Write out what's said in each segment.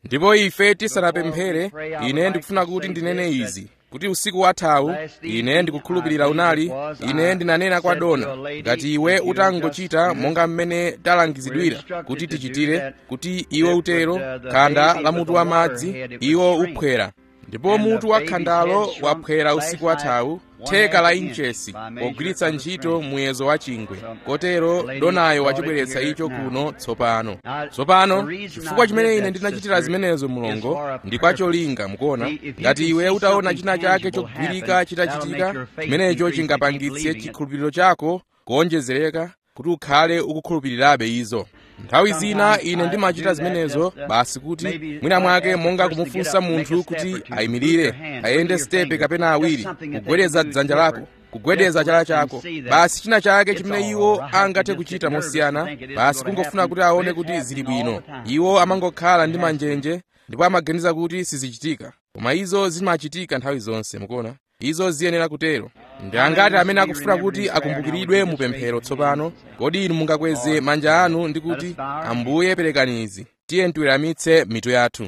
ndipo ife tisanapemphere ine ndikufuna kuti ndinene izi kuti usiku wathawu ine ndikukhulupirira unali ine ndinanena kwa dona ngati iwe utangochita monga mmene talangizidwira kuti tichitire kuti iwe utero khanda la mutu wa madzi iwo uphwera ndipo mutu wa khandalo waphwera usiku wathawu theka la inchesi pogwiritsa ntchito muyezo wa chingwe kotero donayo wachibweretsa icho kuno tsopano tsopano chifukwa chimene ine ndinachitira zimenezo mulongo ndi kwa cholinga mukuona ngati iwe utaona china chake chogwirika chitachitika chimenecho chingapangitse chikhulupiriro chako kuonjezereka kuti ukhale ukukhulupirirabe izo nthawi zina ine ndimachita zimenezo basi kuti mwina mwake monga kumufunsa munthu kuti ayimirire ayende sitepe kapena awiri kugwedeza dzanja lako kugwedeza chala chako basi china chake chimene iwo angathe kuchita mosiyana basi kungofuna kuti aone kuti zili bwino iwo amangokhala ndi manjenje ndipo amaganiza kuti sizichitika koma izo zimachitika nthawi zonse mukuona izo ziyenera kutero ndi angati amene akufuna kuti akumbukiridwe mu pemphero tsopano kodi inu mungakweze manja anu ndi kuti ambuye perekani izi tiye tiweramitse mitu yathu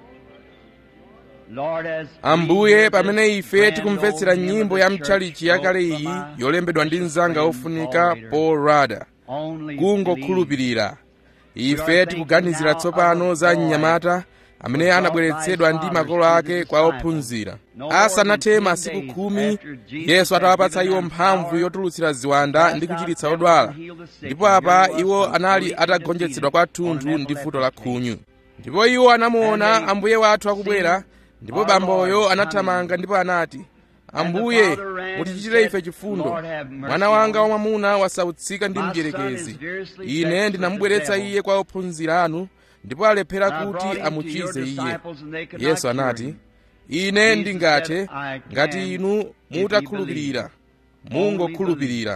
ambuye pamene ife tikumvetsera nyimbo ya mtchalichi yakale iyi yolembedwa ndi mnzanga ofunika paul rada kungokhulupirira ife tikuganizira tsopano za mnyamata amene anabweretsedwa ndi makolo ake kwa ophunzira asanathe masiku khumi yesu atawapatsa iwo mphamvu yotulutsira ziwanda ndi kuchiritsa odwala ndipo apa iwo anali atagonjetsedwa kwathunthu ndi vuto la khunyu ndipo iwo anamuona ambuye wathu akubwera ndipo bamboyo anathamanga ndipo anati ambuye mutichitire ife chifundo mwana wanga wamwamuna wasautsika ndi mdierekezi ine ndinamubweretsa iye kwa ophunzira anu ndipo alephera kuti amuchize iye yesu anati ine ndingathe ngati inu mutakhulupirira mungokhulupirira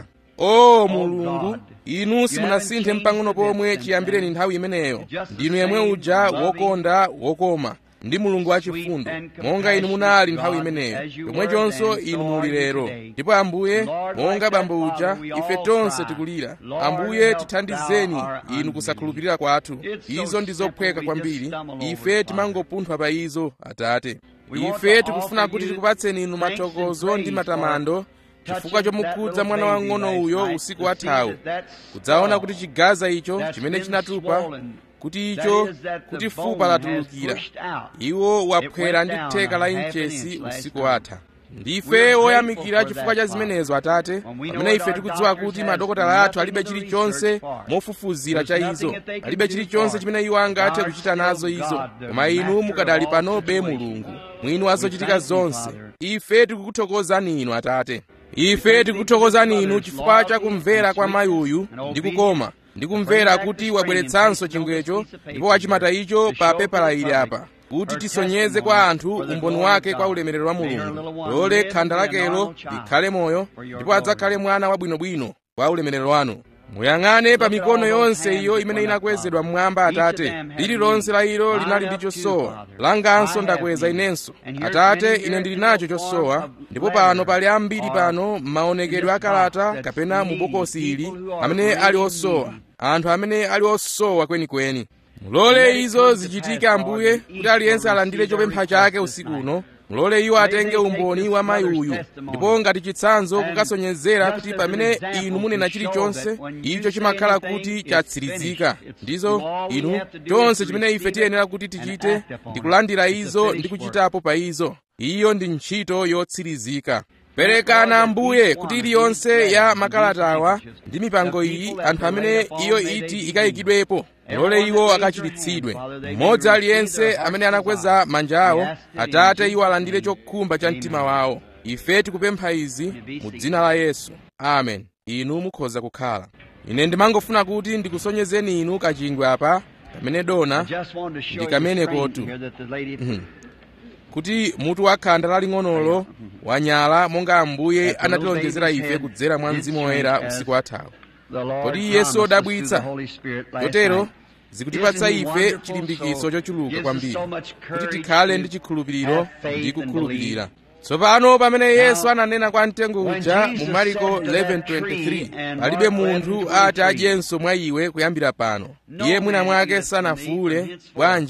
o mulungu inu simunasinthe mpang'ono pomwe chiyambireni nthawi imeneyo ndinu yemwe uja wokonda wokoma ndi mulungu wachifundo monga inu munali nthawi imeneyo chomwechonso inu muli lero ndipo ambuye monga bambo uja ife tonse tikulira ambuye tithandizeni inu kusakhulupirira kwathu izo ndi zophweka kwambiri ife timangopunthwa pa izo atate ife tikufuna kuti tikupatseni inu mathokozo ndi matamando chifukwa chomukhudza mwana wang'ono uyo usiku wathawu kudzaona kuti chigaza icho chimene chinatupa kuti icho kuti fupa latulukira iwo waphwera ndi theka la inchesi usiku watha ndife woyamikira chifukwa cha zimenezo atate pamene ife tikudziwa kuti madokotala athu alibe chilichonse mofufuzira cha izo alibe chilichonse chimene iwo angathe kuchita nazo izo koma inu mukadali panobe mulungu mwini wazochitika zonse ife tikukuthokozani inu atate ife tikukuthokozani inu chifukwa cha kumvera kwa mayi uyu ndi kukoma ndikumvera kuti wabweretsanso chingwecho ndipo wachimata icho pa pepala ili apa kuti tisonyeze kwa anthu umboni wake kwa ulemerero wa mulungu lole khanda lakelo likhale moyo ndipo adzakhale mwana wabwinobwino kwa ulemerero wanu muyang'ane pa mikono yonse iyo imene inakwezedwa mmwamba atate lililonse la ilo linali ndi chosowa langanso ndakweza inenso atate ine ndili nacho chosowa ndipo pano pali ambiri pano m'maonekedwe akalata kapena mu bokosi ili amene ali osowa anthu amene ali osowa kwenikweni mulole izo zichitike ambuye kuti aliyense alandire chopempha chake usiku uno mulole iwo atenge umboni wa mayi uyu ndipo ngati chitsanzo kukasonyezera kuti pamene inu munena chilichonse icho chimakhala kuti chatsirizika ndizo inu chonse chimene ife tiyenera kuti tichite ndi kulandira izo ndi kuchitapo pa izo iyo ndi ntchito yotsirizika perekana ambuye kuti iliyonse ya makalatawa ndi mipango iyi anthu amene iyo iti ikayikidwepo mulole iwo akachiritsidwe mmodzi aliyense amene anakweza manja awo atate iwo alandire chokhumba cha mtima wawo ife tikupempha izi mu dzina la yesu amen inu mukhoza kukhala ine ndimangofuna kuti ndikusonyezeni inu kachingwe apa kamene dona ndi kamene kotu kuti mutu wa khanda laling'onolo wanyala monga ambuye anatilonjezera ife kudzera mwa mzimu woyera usiku wathawu kodi yesu odabwitsa chotero zikutipatsa ife chilimbikitso chochuluka kwambiri kuti tikhale ndi chikhulupiriro ndi kukhulupirira tsopano pamene yesu ananena kwa mtengo uja mu mariko 11:23 palibe munthu ati adyenso mwa iwe kuyambira pano iye mwina mwake sanafuule bwanji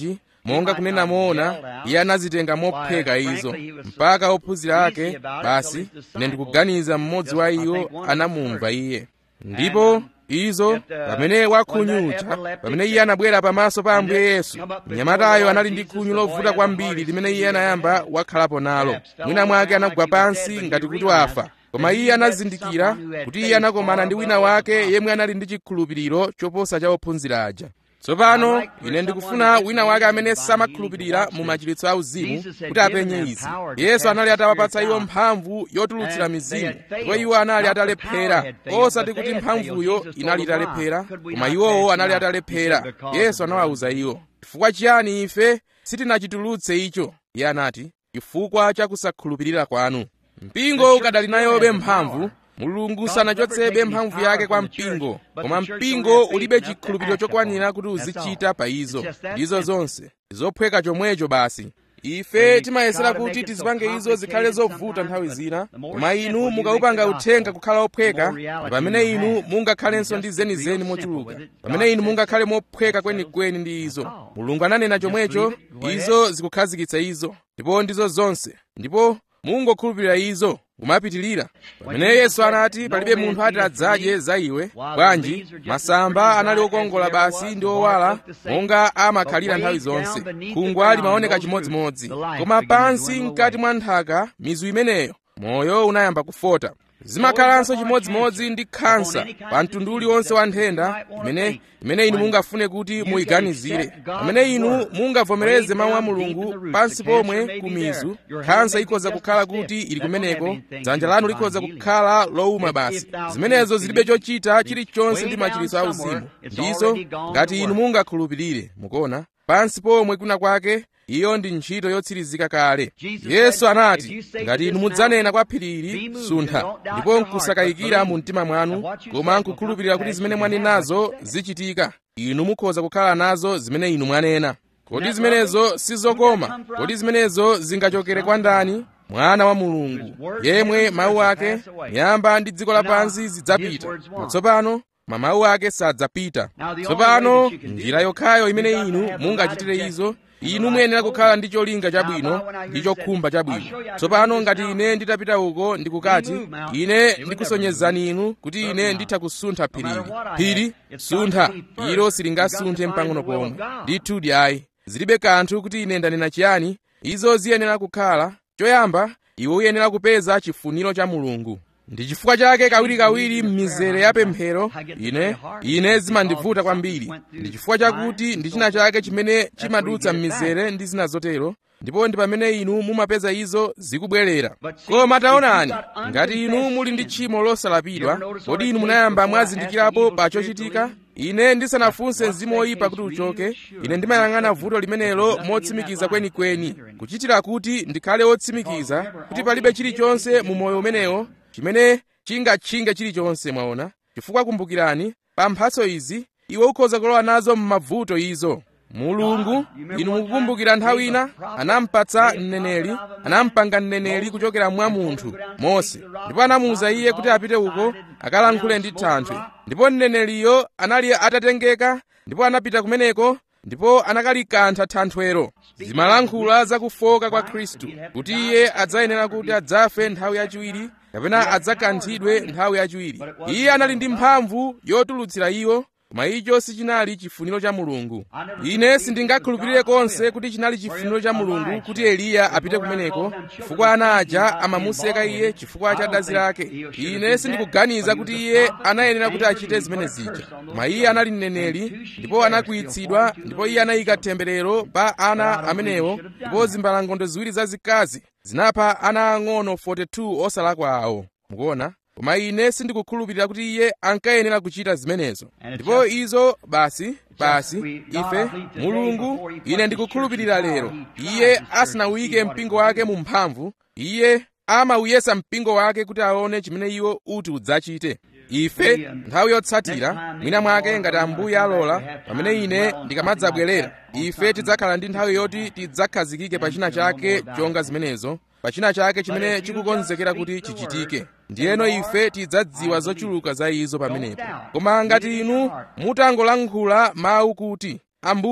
monga kunena moona iye anazitenga mopheka izo mpaka ophunzira ake basi ine ndikuganiza mmodzi wa iwo anamumva iye ndipo izo pamene wakhunyucha pamene iye anabwera pamaso pa ambuye yesu mnyamatayo anali ndi khunyu lovuta kwambiri limene iye anayamba wakhalapo nalo mwina mwake anagwa pansi ngati kuti wafa koma iye anazindikira kuti iye anakomana ndi wina wake yemwe anali ndi chikhulupiriro choposa cha ophunzira aja tsopano ine ndikufuna wina wake amene samakhulupirira mu machiritso auzimu kuti apenye izi yesu anali atawapatsa iwo mphamvu yotulutsira mizimu ndipo iwo anali atalephera osati kuti mphamvuyo inali italephera koma iwowo anali atalephera yesu anawawuza iwo chifukwa chiyani ife sitinachitulutse icho iye anati chifukwa cha kusakhulupirira kwanu mpingo ukadali nayobe mphamvu mulungu sanachotsebe mphamvu yake kwa mpingo koma mpingo ulibe chikhulupiriro chokwanira kuti uzichita pa izo ndizo zonse zophweka chomwecho basi ife timayesera kuti tizipange izo zikhale zovuta nthawi zina koma inu mukawupanga uthenga kukhala ophweka pamene inu mungakhalenso ndi zenizeni mochuluka pamene inu mungakhale mophweka kwenikweni ndi izo mulungu ananena chomwecho izo zikukhazikitsa izo ndipo ndizo zonse ndipo mungokhulupirira izo kumapitilira pamene yesu anati palibe munthu ati adzadye za iwe bwanji masamba anali okongola basi ndi owala monga amakhalira nthawi zonse khungwa limaoneka chimodzimodzi koma pansi mkati mwa nthaka mizu imeneyo moyo unayamba kufota zimakhalanso chimodzimodzi ndi khansa pa mtundu uliwonse wa nthenda imene imene inu mungafune kuti muyiganizire pamene inu mungavomereze mawu a mulungu pansi pomwe ku mizu khansa ikhoza kukhala kuti ili kumeneko dzanja lanu likhoza kukhala lowuma basi zimenezo zilibe chochita chilichonse ndi machiritso auzimu ndizo ngati inu mungakhulupirire mukuona pansi pomwe kuna kwake iyo ndi ntchito yotsirizika kale yesu anati ngati inu mudzanena kwa phirili suntha ndipo nkusakayikira mu mtima mwanu koma nkukhulupirira kuti zimene mwanenazo zichitika inu mukhoza kukhala nazo zimene inu mwanena kodi zimenezo sizokoma kodi zimenezo zingachokere kwa ndani mwana wa mulungu yemwe mawu ake miyamba ndi dziko lapansi zidzapita tsopano mawu ake sadzapita tsopano njira yokhayo imene inu mungachitire izo inu muyenera kukhala ndi cholinga chabwino ndi chokhumba chabwino tsopano ngati ine nditapita uko ndikukati ine ndikusonyezani inu kuti ine nditha kusuntha phirili phiri suntha ilo silingasunthe mpang'ono pomwe ndithu ayi zilibe kanthu kuti ine ndanena chiyani izo ziyenera kukhala choyamba iwe uyenera kupeza chifuniro cha mulungu ndi chifukwa chake kawirikawiri m'mizere ya pemphero ine ine zimandivuta kwambiri ndi chifukwa chakuti ndi china chake chimene chimadutsa m'mizere ndi zina zotero ndipo ndi pamene inu mumapeza izo zikubwerera koma taonani ngati inu muli ndi tchimo losalapidwa kodi inu munayamba mwazindikirapo pa chochitika ine ndisanafunse mzimu woyipa kuti uchoke ine ndimayang'ana vuto limenelo motsimikiza kwenikweni kuchitira kuti ndikhale wotsimikiza kuti palibe chilichonse mu moyo umenewo chimene chingatchinge chilichonse mwaona chifukwa kumbukirani pa mphatso izi iwe ukhoza kulowa nazo m'mavuto izo mulungu inu mukukumbukira nthawi ina anampatsa mneneri anampanga mneneri kuchokera mwa munthu mose ndipo anamuwuza iye kuti apite uko akalankhule ndi thanthwe ndipo mneneriyo anali atatengeka ndipo anapita kumeneko ndipo anakalikantha thanthwero zimalankhula zakufoka kwa khristu kuti iye adzayenera kuti adzafe nthawi yachiwiri kapena adzakanthidwe nthawi yachiwiri iye anali ndi mphamvu yotulutsira iwo koma icho sichinali chifuniro cha mulungu ine sindingakhulupirire konse kuti chinali chifuniro cha mulungu kuti eliya apite kumeneko chifukwa ana aja amamuseka iye chifukwa cha dazi lake ine sindikuganiza kuti iye anayenera kuti achite zimene zija koma iye anali mneneri ndipo anakwiyitsidwa ndipo iye anayika temberero pa ana amenewo ndipo zimbalangondo ziwiri zazikazi zinapha ana ang'ono 42 osalakwa awo mukuona koma ine sindikukhulupirira kuti iye ankayenera kuchita zimenezo ndipo izo basi basi ife mulungu ine ndikukhulupirira lero iye asanawuyike mpingo wake mu mphamvu iye amawuyesa mpingo wake kuti aone chimene iwo uti udzachite ife nthawi yotsatira mwina mwake ngati ambuye alola pamene ine ndikamadzabwerera ife tidzakhala ndi nthawi yoti tidzakhazikike pa china chake chonga zimenezo pa china chake chimene chikukonzekera kuti chichitike ndiyeno ife tidzadziwa zochuluka za izo pamenepo koma ngati inu mutangolankhula mawu kuti ambuye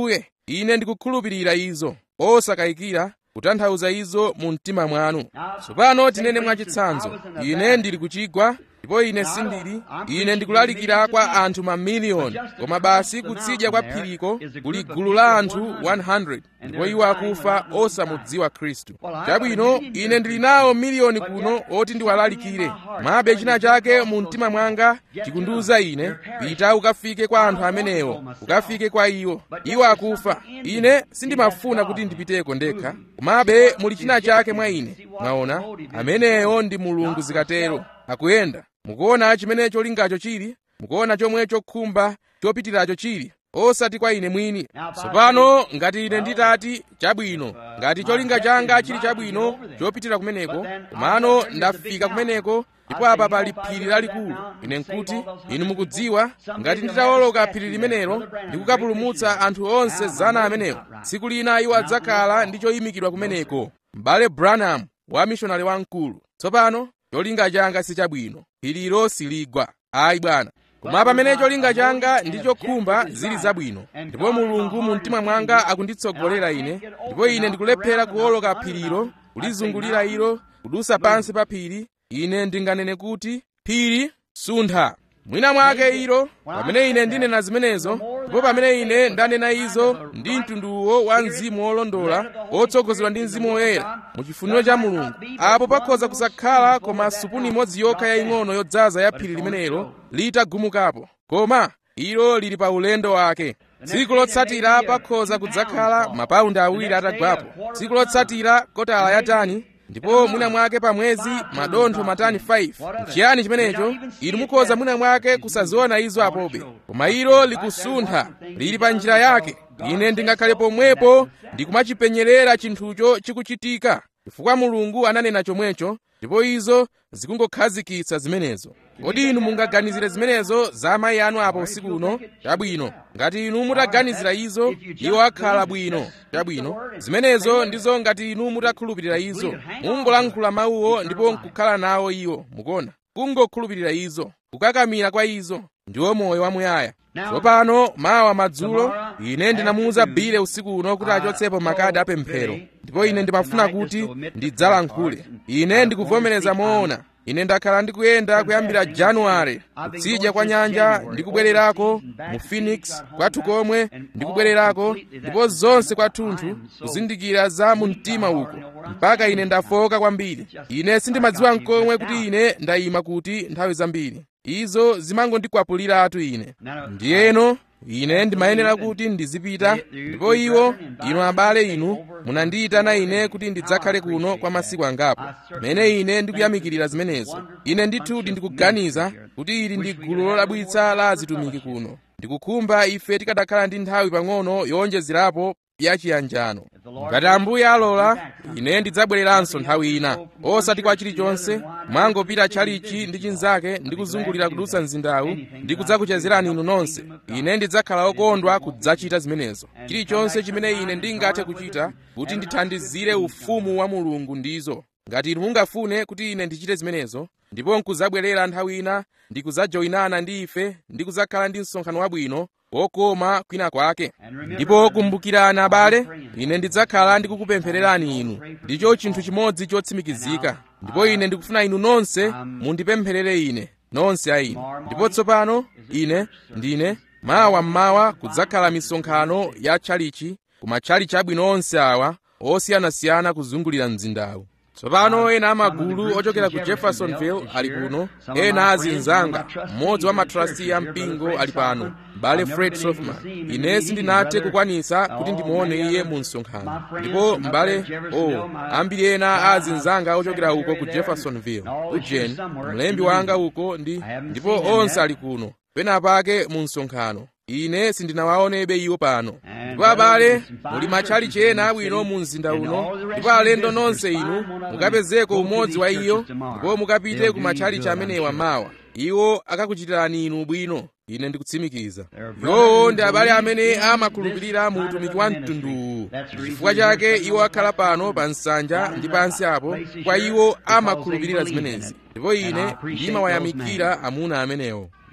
ine ndikukhulupirira izo osakayikira kutanthauza izo mu mtima mwanu tsopano tinene mwachitsanzo ine ndili kuchigwa ndipo ine sindili ine ndikulalikira kwa anthu mamiliyoni koma basi kutsidya kwa phiriko kuli gulu la anthu 100 ndipo iwo akufa osamudziwa khristu chabwino ine ndili nawo miliyoni kuno oti ndiwalalikire mabe china chake mu mtima mwanga chikundiwuza ine pita ukafike kwa anthu amenewo ukafike kwa iwo iwo akufa ine sindimafuna kuti ndipiteko ndekha komabe muli china chake mwa ine mwaona ameneyo ndi mulungu zikatero akuyenda mukuona chimene cholingacho chili mukuona chomwe chokhumba chopitiracho chili osati kwa ine mwini tsopano ngati ine nditati chabwino ngati cholinga changa chili chabwino chopitira kumeneko komano ndafika kumeneko ndipo apa pali phiri lalikulu ine nkuti inu mukudziwa ngati nditawoloka phiri limenelo ndikukapulumutsa anthu onse zana amenewo tsiku lina iwo adzakhala ndi choyimikidwa kumeneko m'bale branham wa mishonari wamkulu tsopano cholinga changa si chabwino phirilo siligwa ayi bwana koma pamene cholinga changa ndi chokhumba zili zabwino ndipo mulungu mu mtima mwanga akunditsogolera ine ndipo ine ndikulephera kuwoloka phirilo kulizungulira ilo kudusa pansi pa phiri ine ndinganene kuti phiri suntha mwina mwake ilo pamene ine ndinena zimenezo ndipo pamene ine ndanena izo ndi mtunduwo wa mzimu wolondola otsogozedwa ndi mzimu woyera mu chifuniro cha mulungu apo pakhoza kusakhala koma supuni imodzi yokha yaying'ono yodzaza ya phiri limenelo litagumukapo koma ilo lili pa ulendo wake tsiku lotsatira pakhoza kudzakhala mapaundi awiri atagwapo tsiku lotsatira kotala ya tani ndipo mwina mwake pa mwezi madontho matani 5 nchiyani chimenecho inu mukhoza mwina mwake kusaziona izo apobe koma ilo likusuntha lili pa njira yake ine ndingakhale pomwepo ndikumachipenyerera chinthucho chikuchitika chifukwa mulungu ananena chomwecho ndipo izo zikungokhazikitsa zimenezo kodi inu mungaganizire zimenezo za amayi anu apo usiku uno chabwino ngati inu mutaganizira izo iwo akhala bwino chabwino zimenezo ndizo ngati inu mutakhulupirira izo mungolankhula mawuwo ndipo nkukhala nawo iwo mukuona kungokhulupirira izo kukakamira kwa izo ndiwo moyo wamuyaya tsopano mawa madzulo ine ndinamuwuza bile usiku uno kuti achotsepo makadi apemphero ndipo ine ndimafuna kuti ndidzalankhule ine ndikuvomereza moona ine ndakhala ndikuyenda kuyambira januware kutsidya kwa nyanja ndikubwererako mu phoenix kwathu komwe ndikubwererako ndipo zonse kwathunthu kuzindikira za mu mtima uko mpaka ine ndafoka kwambiri ine sindimadziwa nkomwe kuti ine ndayima kuti nthawi zambiri izo zimangondikwapuliratu ine ndiyeno ine ndimayenera kuti ndizipita ndipo iwo inu abale inu munandiyitana ine kuti ndidzakhale kuno kwa masiku angapo pamene ine ndikuyamikirira zimenezo ine ndithudi ndikuganiza kuti ili ndi gulu lodabwitsa la azitumiki kuno ndikukhumba ife tikadakhala ndi nthawi pang'ono yowonjezerapo yachiyanjano ngati ambuye alola ine ndidzabwereranso nthawi ina osati kwa chilichonse mwangopita tchalichi ndi chinzake ndi kuzungulira kudutsa mzindawu ndi kudzakuchezerani inu nonse ine ndidzakhala okondwa kudzachita zimenezo chilichonse chimene ine ndingathe kuchita kuti ndithandizire ufumu wa mulungu ndizo ngati inu mungafune kuti ine ndichite zimenezo ndipo nkuzabwerera nthawi ina ndikudzajoyinana ndi ife ndi kudzakhala ndi msonkhano wabwino wokoma kwina kwake ndipo kumbukirani abale ine ndidzakhala ndikukupemphererani inu ndicho chinthu chimodzi chotsimikizika ndipo ine ndikufuna inu nonse mundipempherere ine nonse a ine ndipo tsopano ine ndine mawa mmawa kudzakhala misonkhano ya tchalichi kuma tchalichi abwino onse awa osiyanasiyana kuzungulira mzindawu tsopano ena amagulu ochokera ku jeffersonville ali kuno ena azinzanga mmodzi wa matrasti ya mpingo ali pano m'bale fred sofman ine sindinathe kukwanitsa kuti ndimuone iye mu msonkhano ndipo m'bale o oh, ambiri ena a azinzanga ochokera uko ku jeffersonville ujeni mlembi wanga uko ndi ndipo onse ali kuno pena pake mu msonkhano ine sindinawaonebe iwo pano ndipo abale muli matchalichi ena abwino mu mzinda uno ndipo alendo nonse inu mukapezeko umodzi wa iyo ndipo mukapite ku matchalichi amenewa mawa iwo akakuchitirani inu bwino ine ndikutsimikiza iwowo ndi abale amene amakhulupirira mu utumiki wa mtunduwu chifukwa chake iwo akhala pano pa nsanja ndi pansi apo kwa iwo amakhulupirira zimenezi ndipo ine ndimawayamikira amuna amenewo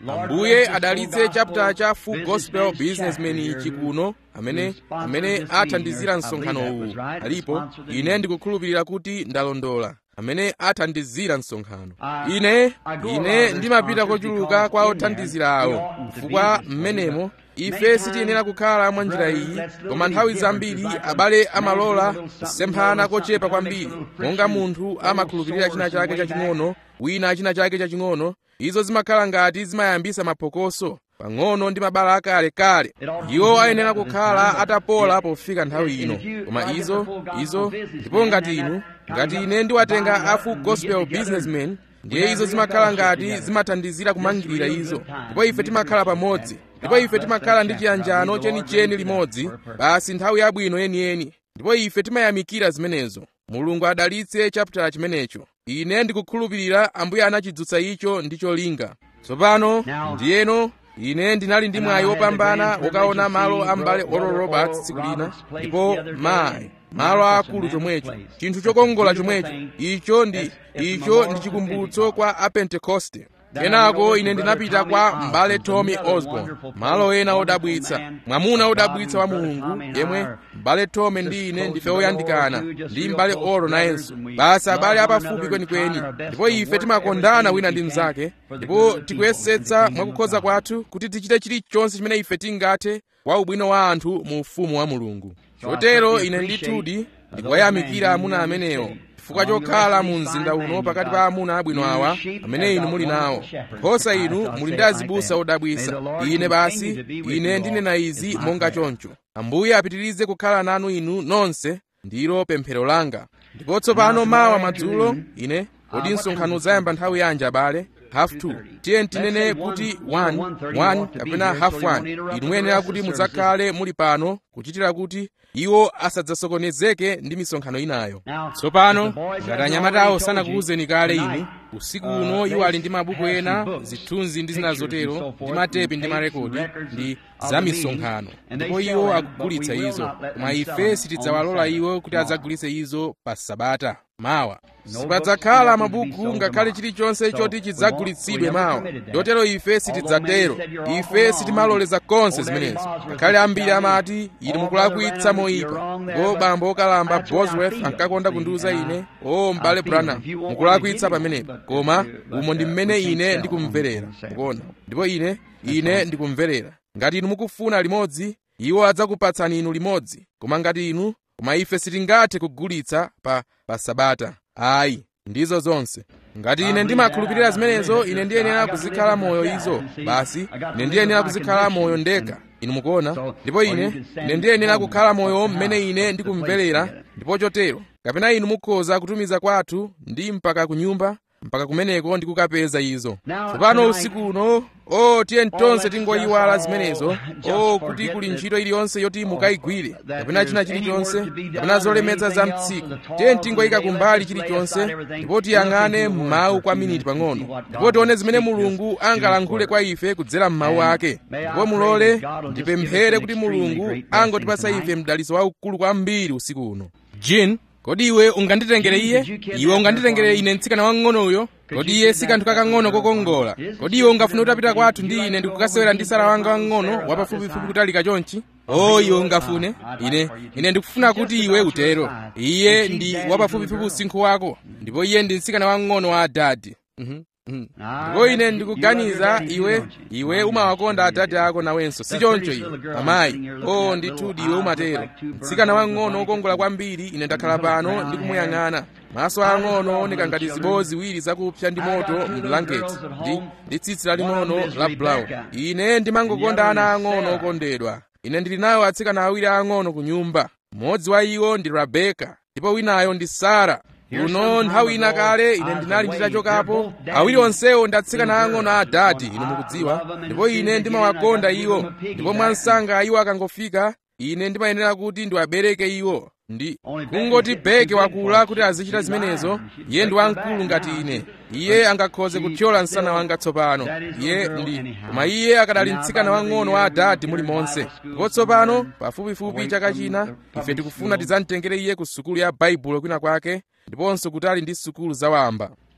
ambuye adalitse chapter cha full gospel businessman ichi kuno amene amene athandizira msonkhano uwu alipo ine ndikukhulupirira kuti ndalondola amene athandizira msonkhano ine ine ndimapita kochuluka kwa othandizira awo chifukwa mmenemo ife sitiyenera kukhala mwa njira iyi koma nthawi zambiri abale amalola kusemphana kochepa kwambiri monga munthu amakhulupirira china chake chaching'ono wina china chake chaching'ono izo zimakhala ngati zimayambisa maphokoso pang'ono ndi mabala akalekale iwo ayenera kukhala atapola pofika nthawi ino koma izo izo ndipo ngati inu ngati ine ndiwatenga a full gospel businessman ndiye izo zimakhala ngati zimathandizira kumangirira izo ndipo ife timakhala pamodzi ndipo ife timakhala ndi chiyanjano chenicheni limodzi basi nthawi yabwino yeniyeni ndipo ife timayamikira zimenezo mulungu adalitse chapitala chimenecho ine ndikukhulupirira ambuye anachidzutsa icho ndi cholinga tsopano ndiyeno ine ndinali ndi mwayi wopambana wokaona malo a m'bale oral roberts tsiku lina ndipo mayi malo akulu chomwecho chinthu chokongola chomwecho icho ndi icho ndi chikumbutso kwa apentekoste kenako ine ndinapita kwa m'bale tommy osborn malo ena odabwitsa mwamuna odabwitsa wa mulungu yemwe m'bale tommy ndi ine ndife oyandikana ndi m'bale oro nayenso basi abale apafupi kwenikweni ndipo ife timakondana wina ndi mnzake ndipo tikuyesetsa mwakukhoza kwathu kuti tichite chilichonse chimene ife tingathe kwa ubwino wa anthu mu ufumu wa mulungu chotero ine ndithudi ndikuwayamikira amuna amenewo chifukwa chokhala mu mzinda uno pakati pa amuna abwino awa amene inu muli nawo nkhosa inu muli ndi azibusa odabwisa ine basi ine ndinena izi monga choncho ambuye apitirize kukhala nanu inu nonse ndilo pemphero langa ndipo tsopano mawa madzulo ine kodi msonkhano uzayamba nthawi yanji abale half two tiye tinene kuti 1 1 kapena half 1 inu muyenera kuti mudzakhale muli pano kuchitira kuti iwo asadzasokonezeke ndi misonkhano inayo tsopano ngati anyamatawo sanakuwuzeni kale inu usiku uno iwo ali ndi mabuku ena zithunzi ndi zina zotero ndi matepi ndi marekodi ndi za misonkhano ndipo iwo akugulitsa izo koma ife sitidzawalola iwo kuti adzagulitse izo pa sabata mawa sipadzakhala mabuku ngakhale chilichonse choti chidzagulitsidwe mawa chotero ife sitidzatero ife sitimaloleza konse zimenezo ngakhale ambiri amati inu mukulakwitsa moyipa ngo bambo okalamba bosworth ankakonda kundiwuza ine o m'bale branham mukulakwitsa pamenepo koma umo ndi mmene ine ndikumverera mukuona ndipo ine ine ndikumverera ngati inu mukufuna limodzi iwo adzakupatsani inu limodzi koma ngati inu koma ife sitingathe kugulitsa pa pa sabata ayi ndizo zonse ngati ine ndimakhulupirira zimenezo ine ndiyenera kuzikhala moyo izo basi ine ndiyenera kuzikhala moyo ndekha inu mukuona ndipo ine ine ndiyenera kukhala moyo mmene ine ndikumverera ndipo chotero kapena inu mukhoza kutumiza kwathu ndi mpaka ku nyumba mpaka kumeneko ndikukapeza izo tsopano usiku uno o tiye tonse tingoyiwala zimenezo o kuti kuli ntchito iliyonse yoti mukayigwire kapena china chilichonse kapena zolemetsa za mtsiku tiye tingoyika kumbali chilichonse ndipo tiyang'ane m'mawu kwa miniti pang'ono ndipo tione zimene mulungu angalankhule kwa ife kudzera m'mawu ake ndipo mulole ndipemphere kuti mulungu angotipatsa ife mdalitso waukulu kwambiri usiku uno jin kodi iwe unganditengere iye iwe unganditengere ine mtsikana wang'onoyo kodi iye si kanthu kakang'ono kokongola kodi iwe ungafune utapita kwathu ndi ine ndikukasewera ndi sara wanga wang'ono wapafupifupi kutalika chonchi o iwe ungafune ine ine ndikufuna kuti iwe utero iye ndi wapafupifupi usinkhu wako ndipo iye ndi mtsikana wang'ono wa adadi mm-hmm. ndipo ine ndikuganiza iwe iwe umawakonda adadi ako nawenso si choncho iwe amayi o ndithudi iwe umatero mtsikana wang'ono wokongola kwambiri ine ndakhala pano ndikumuyang'ana maso ang'ono ooneka ngati zibowo ziwiri zakupsa ndi moto mblanketi ndi ndi tsitsi laling'ono la brown ine ndimangokonda ana ang'ono okondedwa ine ndili nawo atsikana awiri ang'ono ku nyumba mmodzi wa iwo ndi rebeka ndipo winayo ndi sara uno nthawi ina kale ine ndinali nditachokapo awiri onsewo ndi atsikana ang'ono a adadi inu mukudziwa ndipo ine ndimawakonda iwo ndipo mwansanga iwo akangofika ine ndimayenera kuti ndiwabereke iwo ndi kungoti beke wakula kuti azichita zimenezo iye ndi wamkulu ngati ine iye angakhoze kuthyola msana wanga tsopano iye ndi koma iye akadali mtsikana wang'ono wa adadi mulimonse ndipo tsopano pafupifupi chaka china ife tikufuna tidzamtengere iye ku sukulu ya baibulo kwina kwake ndiponso kutali ndi sukulu zawamba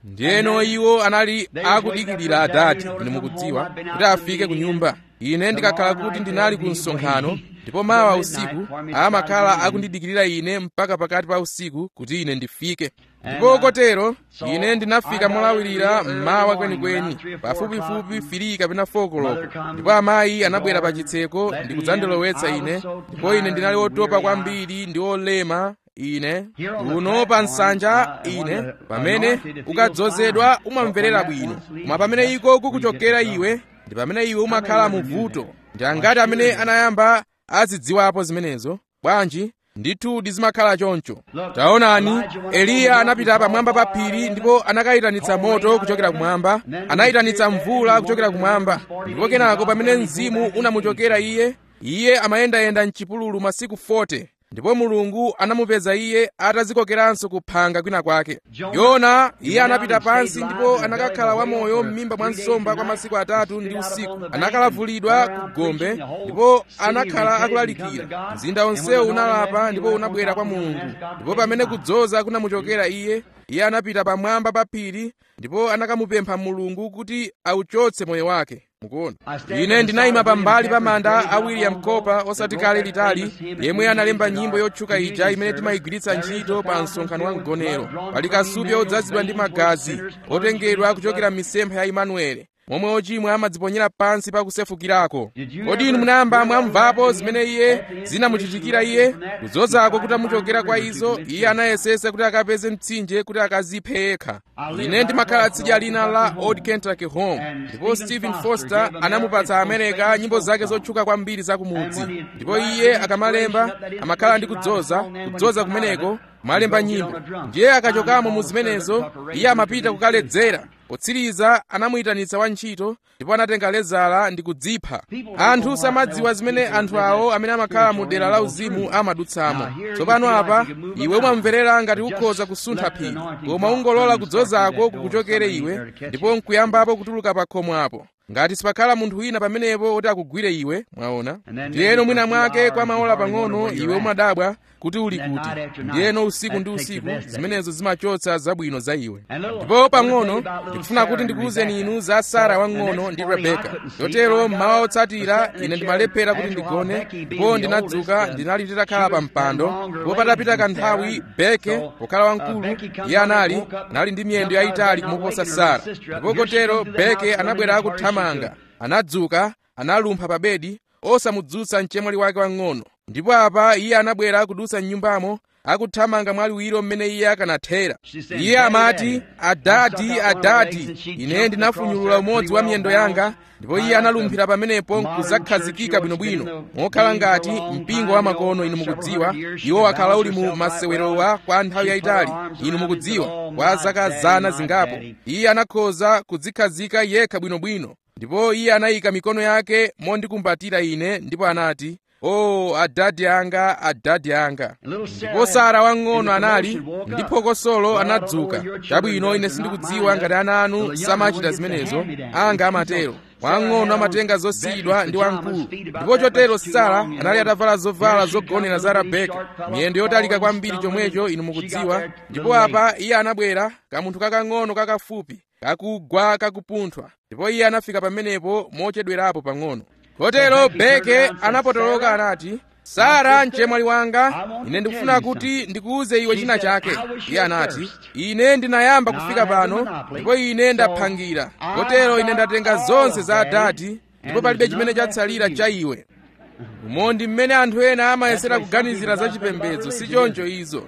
ndiyeno iwo anali akudikirira adati ine mukudziwa kuti afike ku nyumba ine ndikakhala kuti ndinali ku msonkhano ndipo mawa usiku amakhala akundidikirira ine mpaka pakati pa usiku kuti ine ndifike ndipo kotero ine ndinafika molawirira mmawa kwenikweni pafupifupi firi kapena fokoloko ndipo amayi anabwera pa chitseko ndi kudzandilowetsa ine ndipo ine ndinali wotopa kwambiri ndi olema ine uno pa nsanja ine pamene ukadzozedwa umamverera bwino koma pamene iko kukuchokera iwe ndi pamene iwe umakhala mu vuto ndi angati amene anayamba azidziwapo zimenezo bwanji ndithu zimakhala choncho taonani eliya anapita pamwamba pa phiri ndipo anakayitanitsa moto kuchokera kumwamba anayitanitsa mvula kuchokera kumwamba ndipo kenako pamene mzimu unamuchokera iye iye amayendayenda mchipululu masiku 40 ndipo mulungu anamupeza iye atazikokeranso kuphanga kwina kwake yona iye anapita pansi ndipo anakakhala wamoyo m'mimba mwa nsomba kwa masiku atatu ndi usiku anakalavulidwa ku gombe ndipo anakhala akulalikira mzinda onsewo unalapa ndipo unabwera kwa mulungu ndipo pamene kudzoza kunamuchokera iye iye anapita pamwamba pa phiri ndipo anakamupempha mulungu kuti auchotse moyo wake mukuona ine ndinayima pambali pa manda a william cooper osati kale litali yemwe analemba nyimbo yotchuka ija imene timayigwiritsa ntchito pa msonkhano wa mgonero pali kasupe odzazidwa ndi magazi otengedwa kuchokera m'misempha ya imanuele momwe ochimwa amadziponyera pansi pa kusefukirako kodi inu munayamba mwamvapo zimene iye zinamuchitikira iye kudzozako kuti amuchokera kwa izo iye anayesesa kuti akapeze mtsinje kuti akaziphe yekha ine ndimakhala tsidya lina la old kentucky home ndipo stephen foster anamupatsa amerika nyimbo zake zotchuka kwambiri zakumudzi ndipo iye akamalemba amakhala ndi kudzoza kudzoza kumeneko malemba nyimbo ndiye akachokamo mu zimenezo iye amapita kukaledzera potsiriza anamuyitanitsa wantchito ndipo anatenga lezala ndi kudzipha anthu samadziwa zimene anthu awo amene amakhala mu dera la uzimu amadutsamo tsopano apa iwe umamverera ngati ukhoza kusuntha phiri koma ungolola kudzozako kukuchokere iwe ndipo nkuyambapo kutuluka pa khomo apo ngati sipakhala munthu wina pamenepo woti akugwire iwe mwaona ndiyeno mwina mwake kwa maola pang'ono iwe umadabwa kuti uli kuti ndiyeno usiku ndi usiku zimenezo zimachotsa zabwino za iwe ndipo pang'ono ndikufuna kuti ndikuwuzeni inu za sara wang'ono ndi rebeka chotero mmawa otsatira ine ndimalephera kuti ndigone ndipo ndinadzuka ndinali nditakhala pa mpando ndipo patapita kanthawi beke pokhala wamkulu iye anali nali ndi miyendo yayitali kumuposa sara ndipo kotero beke anabwera akuthamanga anadzuka analumpha pa bedi osamudzutsa mchemwali wake wang'ono ndipo apa iye anabwera akudutsa m'nyumbamo akuthamanga mwaliwiro mmene iye akanathera iye amati adadi adadi ine ndinafunyulula umodzi wa miyendo yanga ndipo iye analumphira pamenepo nkudzakhazikika bwinobwino mokhala ngati mpingo wa makono inu mukudziwa iwo wakhala uli mu masewerowa kwa nthawi yayitali inu mukudziwa kwa zaka zana zingapo iye anakhoza kudzikhazika yekha bwinobwino ndipo iye anayika mikono yake mondikumbatira ine ndipo anati o oh, adadi anga adadi anga ndipo sara wang'ono anali ndi phokosolo anadzuka chabwino ine sindikudziwa ngati ana anu samachita zimenezo anga amatero wang'ono amatenga zosiyidwa ndi wamkulu ndipo chotero sara anali atavala zovala zogonera za rebeka miyendo yotalika kwambiri chomwecho inu mukudziwa ndipo apa iye anabwera kamunthu kakang'ono kakafupi kakugwa kakupunthwa ndipo iye anafika pamenepo mochedwerapo pang'ono kotero beke anapotoloka anati sara mchemwali wanga ine ndikufuna kuti ndikuuze iwe china chake iye anati ine ndinayamba kufika pano ndipo ine ndaphangira kotero ine ndatenga zonse za adati ndipo palibe chimene chatsalira cha iwe umondi mmene anthu ena amayesera kuganizira za chipembedzo si choncho izo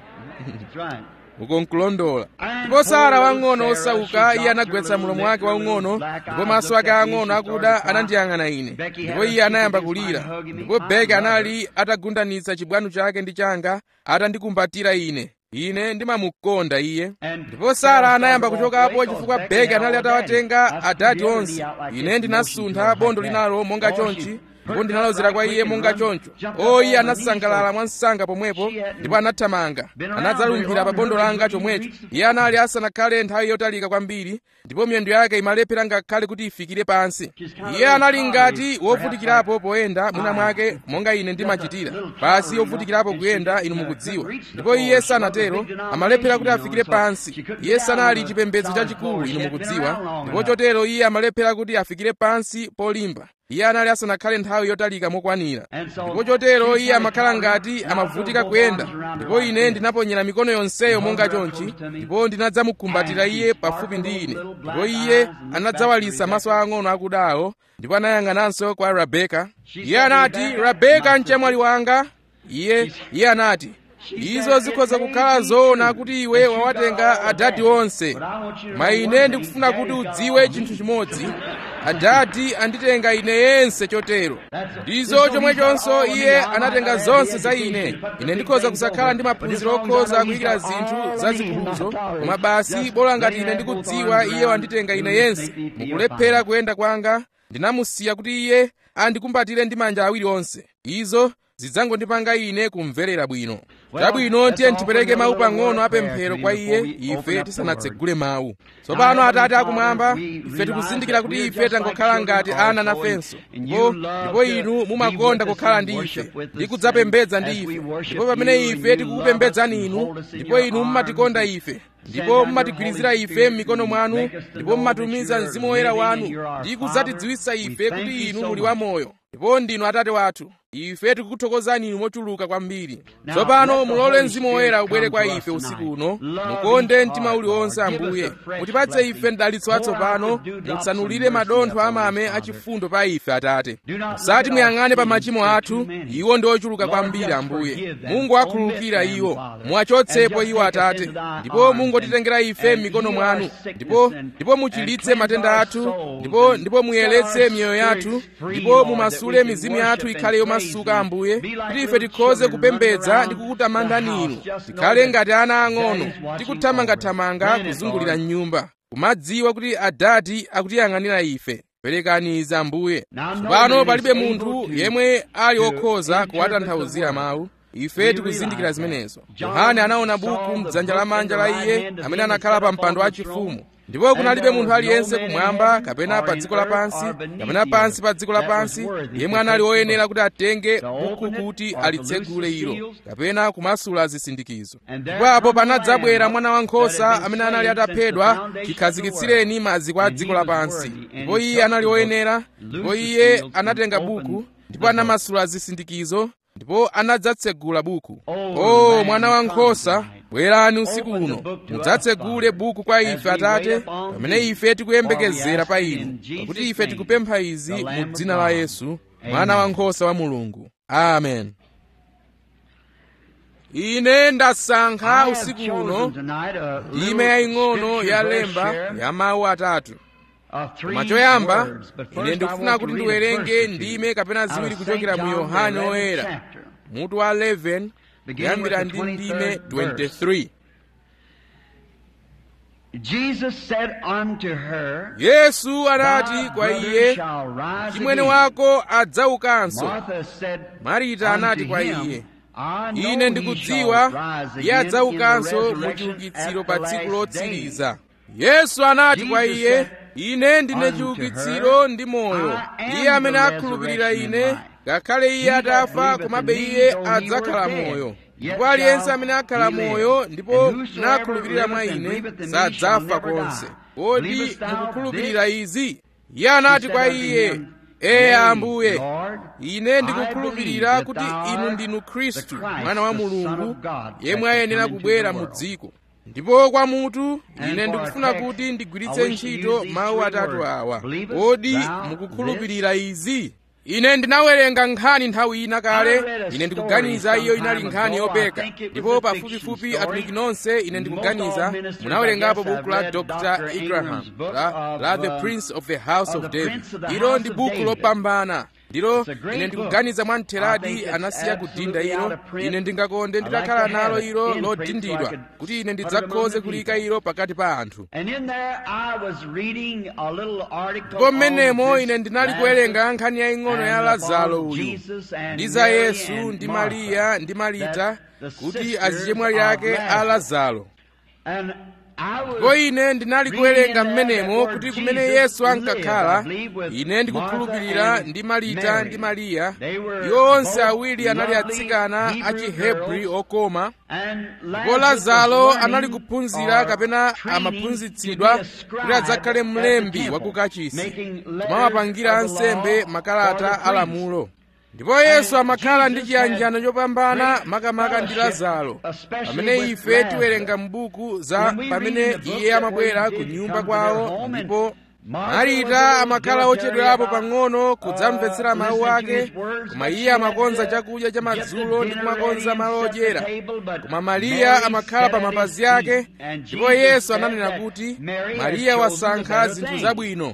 uko nkulondola ndipo sara wang'ono osauka iye anagwetsa mulomo wake waung'ono ndipo maso ake ang'ono akuda anandiyang'ana ine ndipo iye anayamba kulira ndipo beke anali atagundanitsa chibwano chake ndi changa atandikumbatira ine ine ndimamukonda iye ndipo sara anayamba kuchokapo chifukwa beke anali atawatenga adati onse ine ndinasuntha bondo linalo monga chonchi ndipo ndinalozera kwa iye monga choncho o iye anasangalala mwansanga pomwepo ndipo anathamanga anadzalumphira pa bondo langa chomwecho iye anali asanakhale nthawi yotalika kwambiri ndipo miyendo yake imalephera ngakhale kuti ifikire pansi iye anali ngati wovutikirapo poyenda mwina mwake monga ine ndimachitira pasi wovutikirapo kuyenda inu mukudziwa ndipo iye sanatero amalephera kuti afikire pansi iye sanali chipembedzo chachikulu inu mukudziwa ndipo chotero iye amalephera kuti afikire pansi polimba iye anali asanakhale nthawi yotalika mokwanira ndipo chotero iye amakhala ngati amavutika kuyenda ndipo ine ndinaponyera mikono yonseyo monga chonchi ndipo ndinadzamukumbatira iye pafupi ndi ine ndipo iye anadzawalisa maso ang'ono akudawo ndipo anayang'ananso kwa rabeka iye anati rabeka mchemwali wanga iye iye anati izo zikhoza kukhala zoona kuti iwe wawatenga adadi onse koma ine ndikufuna kuti udziwe chinthu chimodzi adadi anditenga ine yense chotero ndizo chomwechonso iye anatenga zonse za ine ine ndikhoza kusakhala ndi maphunziro okhoza kuyikira zinthu zazikuluzo koma basi bola ngati ine ndikudziwa iye wanditenga ine yense mukulephera kuyenda kwanga ndinamusiya kuti iye andikumbatire ndi manja awiri onse izo zidzangondipanga ine kumverera bwino chabwino tiye tipereke mawu pang'ono apemphero kwa iye ife tisanatsegule mawu tsopano atate akumwamba ife tikuzindikira kuti ife tangokhala ngati ana nafenso ndipo ndipo inu mumakonda kukhala ndi ife ndi kudzapembedza ndi ife ndipo pamene ife tikukupembedzani inu ndipo inu mumatikonda ife ndipo mumatigwirizira ife m'mikono mwanu ndipo mumatumiza mzimu woyera wanu ndi kudzatidziwitsa ife kuti inu muli wamoyo ndipo ndinu atate wathu ife tikukuthokozani inu mochuluka kwambiri tsopano mulole mzimu woyera ubwere kwa ife usiku uno mukonde mtima uliwonse ambuye mutipatse ife mdalitso watsopano mutsanulire madontho amame achifundo pa ife atate musati muyang'ane pa machimo athu iwo ndi ochuluka kwambiri ambuye mungu akhululukira iwo muwachotsepo iwo atate ndipo mungotitengera ife m'mikono mwanu ndipo ndipo muchilitse matenda athu ndipo ndipo muyeretse miyoyo yathu ndipo mumasule mizimu yathu ikhale yomasuka ambuye kuti ife tikhoze kupembedza ndi kukutamandani inu tikhale ngati ana ang'ono tikuthamangathamanga kuzungulira nyumba kumadziwa kuti adati akutiyang'anira ife perekani izi ambuye tsopano palibe munthu yemwe ali wokhoza kuwatanthauzira mawu ife tikuzindikira zimenezo yohane anaona buku mdzanja lamanja la iye amene anakhala pa mpando wachifumu ndipo kunalibe munthu aliyense kumwamba kapena pa dziko lapansi kapena pansi pa dziko lapansi yemwe anali woyenera kuti atenge buku kuti alitsegule ilo kapena kumasula zisindikizo ndipo apo panadzabwera mwana wankhosa amene anali ataphedwa chikhazikitsireni maziko a dziko lapansi ndipo iye anali woyenera ndipo iye anatenga buku ndipo anamasula zisindikizo ndipo anadzatsegula buku o mwana wankhosa bwerani usiku uno mudzatsegule buku kwa ife atate pamene ife tikuyembekezera pa inu pakuti ife tikupempha izi mu dzina la yesu mwana wankhosa wa mulungu amen ine ndasankha usiku uno ndime yaying'ono ya lemba ya mawu atatu koma choyamba ine ndikufuna kuti ndiwerenge ndime kapena ziwiri kuchokera mu yohane oyera mutu wa 11 kuyambira ndi ndime 23 yesu anati kwa iye chimwene wako adzaukanso marita anati kwa iye ine ndikudziwa iye adzaukanso mu chiukitsiro pa tsiku lotsiriza yesu anati kwa iye ine ndine chiukitsiro ndi moyo iye amene akhulupirira ine ngakhale iye atafa komabe iye adzakhala moyo ndipo aliyense amene akhala moyo ndipo nakhulupirira mwa ine sadzafa konse kodi mukukhulupirira izi iye anati kwa iye ee ambuye ine ndikukhulupirira kuti inu ndinu khristu mwana wa mulungu yemwe ayenera kubwera mu dziko ndipo kwa mutu ine ndikufuna kuti ndigwiritse ntchito mawu atatu awa kodi mukukhulupirira izi ine ndinawerenga nkhani nthawi ina kale ine ndikuganiza iyo inali nkhani yopeka ndipo pafupifupi atumiki nonse ine ndikuganiza munawerengapo buku la dr igraham la, la the prince of the house of david ilo ndi buku lopambana ndilo ine ndikuganiza mwamtheradi anasiya kudinda ilo ine ndingakonde nditakhala nalo ilo lodindidwa kuti ine ndidzakhoze kulika ilo pakati pa anthu ndipo mmenemo ine ndinali kuwerenga nkhani yaying'ono ya lazaro uyu ndi za yesu ndi mariya ndi marita kuti azichemwali ake a lazaro ndipo ine ndinali kuwerenga mmenemo kuti kumene yesu ankakhala ine ndikukhulupirira ndi marita ndi mariya iwo onse awiri anali atsikana a chihebri okoma ndipo lazaro anali kuphunzira kapena amaphunzitsidwa kuti adzakhale mlembi wa kukachisi kumawapangira ansembe makalata alamulo ndipo yesu amakhala ndi chiyanjano chopambana makamaka ndi lazaro pamene ife tiwerenga m'buku za pamene iye amabwera ku nyumba kwawo ndipo marita amakhala ochedwerapo pang'ono kudzamvetsera mawu ake koma iye amakonza chakudya cha madzulo ndi kumakonza malo odyera koma mariya amakhala pa mapazi ake ndipo yesu ananena kuti mariya wasankha zinthu zabwino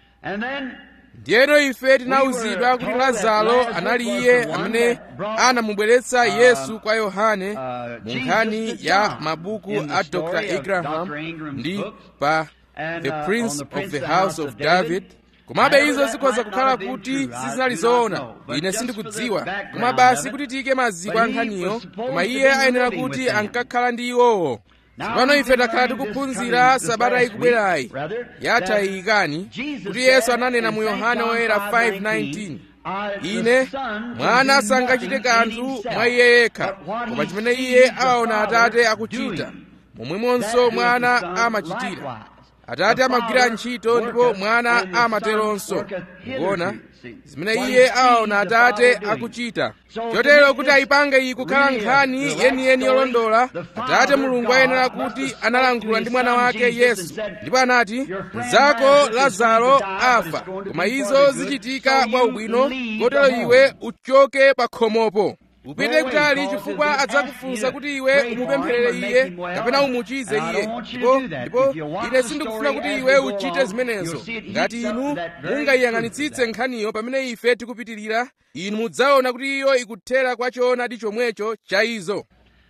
ndiyeno ife tinawuzidwa kuti lazaro anali iye amene anamubweretsa yesu kwa yohane mu nkhani ya mabuku a dr abraham ndi pa the prince of the house of david komabe izo zikhoza kukhala kuti sizinali zoona ine sindikudziwa koma basi kuti tiyike maziko a nkhaniyo koma iye ayenera kuti ankakhala ndi iwowo tsopano ife takhala tikuphunzira sabata ikubwerayi yatha iyikani kuti yesu ananena mu yohane woyera 5:19 ine mwana sangachite kanthu mwa iye yekha koma chimene iye awaona atate akuchita momwemonso mwana amachitira atate amagwira ntchito ndipo mwana amateronso mukuona zimene iye awaona atate akuchita chotero kuti ayipange iyi kukhala nkhani yeniyeni yolondola atate mulungu ayenera kuti analankhula ndi mwana wake yesu ndipo anati mnzako lazaro afa koma izo zichitika kwa ubwino kotero iwe uchoke pa khomopo upite kutali chifukwa adzakufunsa kuti iwe umupempherere iye kapena umuchize iye ndipo ndipo ine sindikufuna kuti iwe uchite zimenezo ngati inu mungayiyang'anitsitse nkhaniyo pamene ife tikupitirira inu mudzaona kuti iyo ikuthera kwa choonadi chomwecho cha izo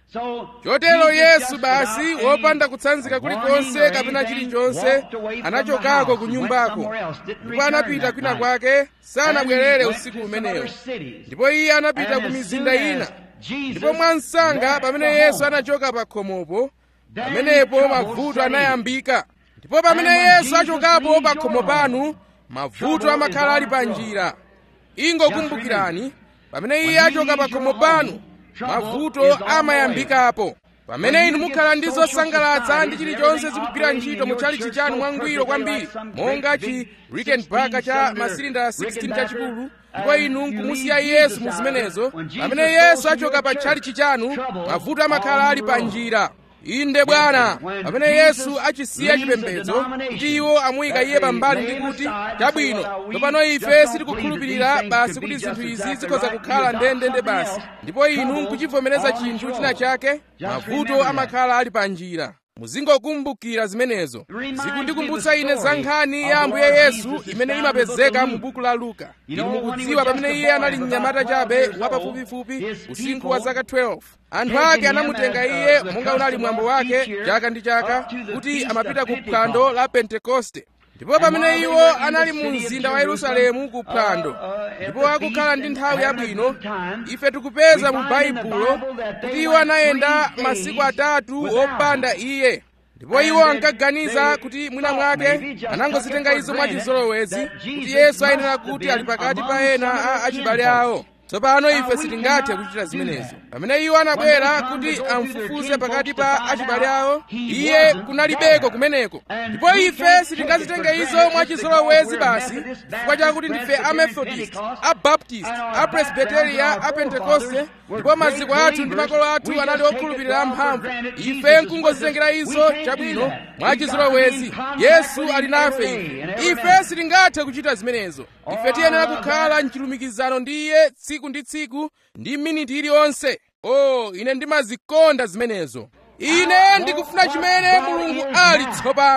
chotero yesu basi wopanda kutsanzika kulikonse kapena chilichonse anachokako ku nyumbako ndipo anapita kwina kwake sanabwerere usiku umenewo ndipo iye anapita ku mizinda ina ndipo mwansanga pamene yesu anachoka pa khomopo pamenepo mavuto anayambika ndipo pamene yesu achokapo pa khomo panu mavuto amakhala ali pa njira ingokumbukirani pamene iye achoka pa khomo panu mavuto amayambikapo pamene inu mukhala ndi zosangalatsa ndi chilichonse zikugwira ntchito mutchalichi chanu mwangwiro kwambiri monga chi rickenbacker cha masilindala 16 chachikulu ndipo inu nkumusiya yesu mu zimenezo pamene yesu achoka pa tchalichi chanu mavuto amakhala ali pa njira inde bwana pamene yesu achisiya chipembedzo kuti iwo amuyika iye pambali ndi kuti chabwino tsopano ife sitikukhulupirira basi kuti zinthu izi zikhoza kukhala ndendende basi ndipo inu nkuchivomereza chinthu china chake mavuto amakhala ali pa njira muzingokumbukira zimenezo zikundikumbutsa ine za nkhani ya ambuye yesu imene imapezeka mu buku la luka inu mukudziwa pamene iye anali mnyamata chabe wapafupifupi usinkhu wa zaka 12 anthu ake anamutenga iye monga unali mwambo wake chaka ndi chaka kuti amapita ku phwando la pentekoste ndipo pamene iwo anali mu mzinda wa yerusalemu ku phwando ndipo akukhala ndi nthawi yabwino ife tikupeza mu baibulo kuti iwo anayenda masiku atatu opanda iye ndipo iwo ankaganiza kuti mwina mwake anangozitenga izo mwachizolowezi kuti yesu ayenera kuti ali pakati pa ena a achibale awo tsopano ife sitingathe kuchita zimenezo pamene iwo anabwera kuti amfufuze pakati pa achibale awo iye kunalibeko kumeneko ndipo ife sitingazitenge izo mwachizolowezi basi chifukwa chakuti ndife a methodist a baptist a presbyteria a pentekoste ndipo maziko athu ndi makolo athu anali okhulupirira amphamvu ife nkungozitengera izo chabwino mwachizolowezi yesu ali nafe ife ife sitingathe kuchita zimenezo ife tiyenera kukhala mchilumikizano ndi iye tsiku ndi tsiku ndi miniti iliyonse o oh, ine ndimazikonda zimenezo ine ndikufuna chimene mulungu ali tsopano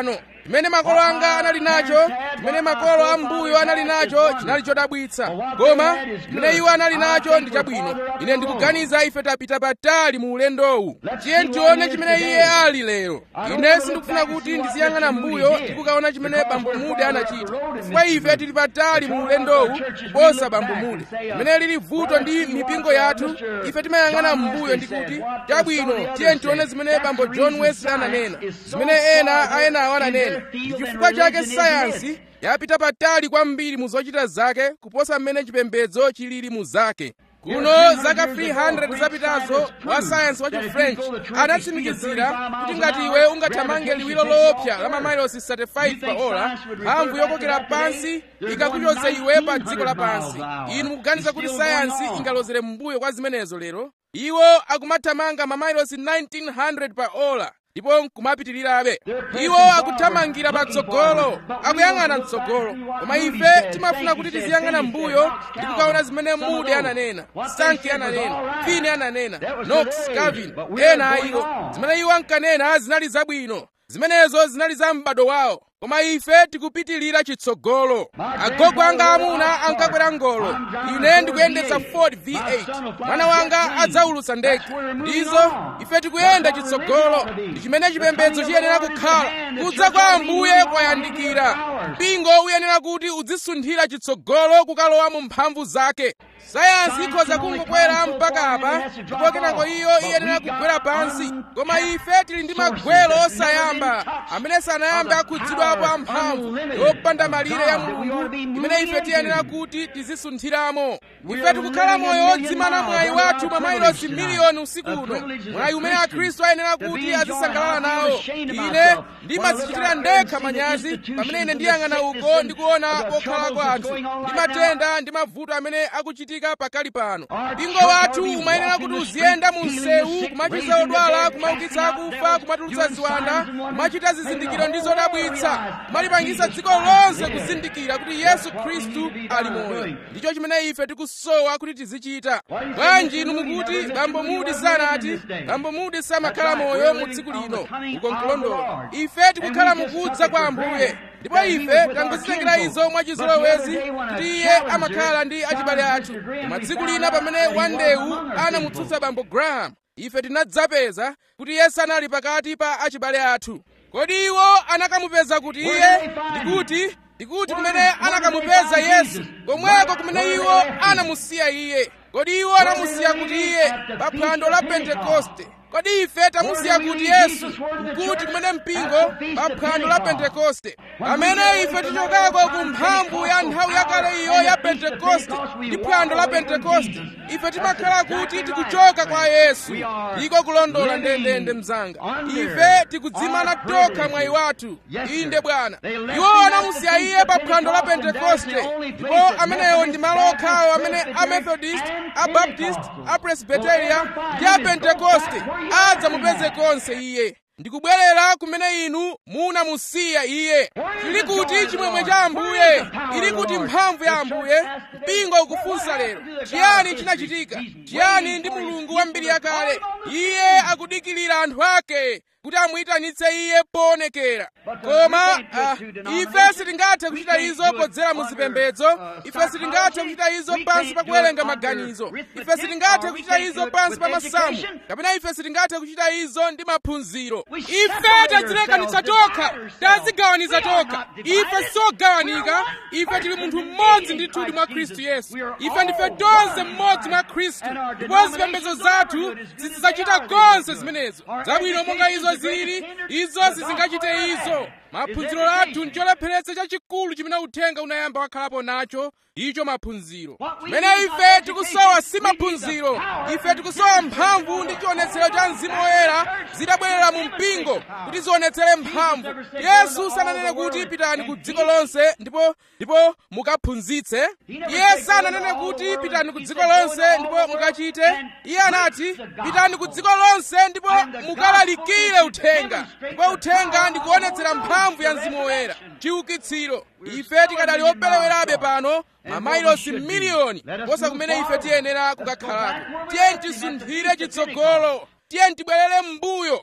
chimene makolo anga anali nacho chimene makolo ambuyo anali nacho chinali chodabwitsa koma chimene iwo anali nacho ndi chabwino ine ndikuganiza ife tapita patali mu ulendowu tiye tione chimene iye ali lero ine sindikufuna kuti ndiziyang'ana mbuyo ndikukaona chimene bambo mude anachita chifukwa ife tili patali mu ulendowu kuposa bambo mude chimene lili vuto ndi mipingo yathu ife timayang'ana mbuyo ndi kuti chabwino tiye tione zimene bambo john wesley ananena zimene ena ayenawo ananena ndi chifukwa chake sayansi yapita patali kwambiri mu zochita zake kuposa mmene chipembedzo chilili mu zake kuno zaka 300 zapitazo wa sayansi wa chifrench anatsimikizira kuti ngati iwe ungathamange liwiro loopsa la mamayilosi 35 pa ola mphamvu yokokera pansi ikakuchoza iwe pa dziko lapansi inu mukuganiza kuti sayansi ingalozere m'mbuyo kwa zimenezo lero iwo akumathamanga mamayilosi 1900 pa ola ndipo nkumapitirirabe iwo akuthamangira patsogolo akuyang'ana mtsogolo koma ife timafuna kuti tiziyang'ana mbuyo ndi kukaona zimene mude ananena sanki ananena fini ananena knox calvin ena a iwo zimene iwo ankanena zinali zabwino zimenezo zinali za m'bado wawo koma ife tikupitirira chitsogolo agogo anga amuna ankakwera ngolo ine ndikuyendetsa ford v8 mwana wanga adzaulutsa ndege ndizo ife tikuyenda chitsogolo ndi chimene chipembedzo chiyenera kukhala kudza kwa ambuye kwayandikira mpingo uyenera kuti udzisunthira chitsogolo kukalowa mu mphamvu zake sayansi ikhoza kungokwera mpaka apa ndipo kenako iyo iyenera kugwera pansi koma ife tili ndi magwelo osayamba amene sanayambe akhudzidwapo amphamvu yopanda malire ya mulungu imene ife tiyenera kuti tizisunthiramo ife tikukhala moyo wodzimana mwayi wathu mwa mailosi miliyoni usiku uno mwayi umene akhristu ayenera kuti azisangalala nawo ine ndimadzichitira ndekha manyazi pamene ine ndiyang'ana uko ndikuona kokhalako anthu ndi matenda ndi mavuto amene akuchitika pakali pano mpingo wathu umayenera kuti uziyenda mu msewu kumachiza odwala kumaukitsa akufa kumatulutsa ziwanda kumachita zizindikiro ndi zodabwitsa kumalipangisa dziko lonse kuzindikira kuti yesu khristu ali moyo ndicho chimene ife tikusowa kuti tizichita bwanji inu mukuti bambo mudi sanati bambo mudi samakhala moyo mu tsiku lino uko nkulondola ife tikukhala mukudza kwa ambuye ndipo ife tangozitengera izo mwachizolowezi kuti iye amakhala ndi achibale athu koma tsiku lina pamene wandewu anamutsutsa bambo graham ife tinadzapeza kuti iye sanali pakati pa achibale athu kodi iwo anakamupeza kuti iye ndikuti ndikuti kumene anakamupeza yesu komweko kumene iwo anamusiya iye kodi iwo anamusiya kuti iye pa phwando la pentekoste kodi ife tamusiya kuti yesu kuti kumene mpingo pa phwando la pentekoste pamene ife tichokako ku mphamvu ya nthawi yakale iyo ya pentekoste ndi phwando la pentekoste ife timakhala kuti tikuchoka kwa yesu iko kulondola ndendende mzanga ife tikudzimana tokha mwayi wathu inde bwana iwo anamusiya iye pa phwando la pentekoste ndipo amenewo ndi malo okhawo amene amethodist abaptist apresbiteria ndi apentekoste adzamupeze konse iye ndikubwerera kumene inu munamusiya iye chili kuti chimwemwe cha ambuye ili kuti mphamvu ya ambuye mpingo ukufunsa lero chiyani chinachitika chiyani ndi mulungu wa mbiri yakale iye akudikilira anthu ake kuti amuyitanitse iye poonekera koma uh, ife sitingathe kuchita izo podzera mu zipembedzo ife sitingathe kuchita izo pansi pa kuwerenga maganizo ife sitingathe kuchita izo pansi pa masamu kapena ife sitingathe kuchita izo ndi maphunziro ife tadzilekanitsa tokha tazigawaniza tokha ife sogawanika ife tili munthu mmodzi ndithudi mwa khristu yesu ife ndife tonse mmodzi mwa khristu ndipo zipembedzo zathu zizidzachita konse zimenezo zabwino monga izo zili izo sizingachite izo maphunziro athu ncholepheretsa chachikulu chimene uthenga unayamba wakhalapo nacho icho maphunziro chimene ife tikusowa si maphunziro ife tikusowa mphamvu ndi chionetsero cha mzimu woyera zitabwerera mu mpingo kuti zionetsere mphamvu yesu sananene kuti pitani ku dziko lonse ndipo ndipo mukaphunzitse iye sananene kuti pitani ku dziko lonse ndipo mukachite iye anati pitani ku dziko lonse ndipo mukalalikire uthenga ndipo uthenga ndikuonetsera mphamvu ya mzimu woyera chiukitsiro ife tikadali operewerabe pano mamailosi miliyoni posa kumene ife tiyenera kukakhalako tiye tisunthire chitsogolo tiye tibwerere m'mbuyo kumene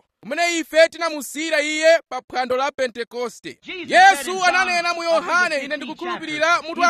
pamene ife tinamusiyira iye pa phwando la pentekoste yesu ananena mu yohane ine ndikukhulupirira mutu wa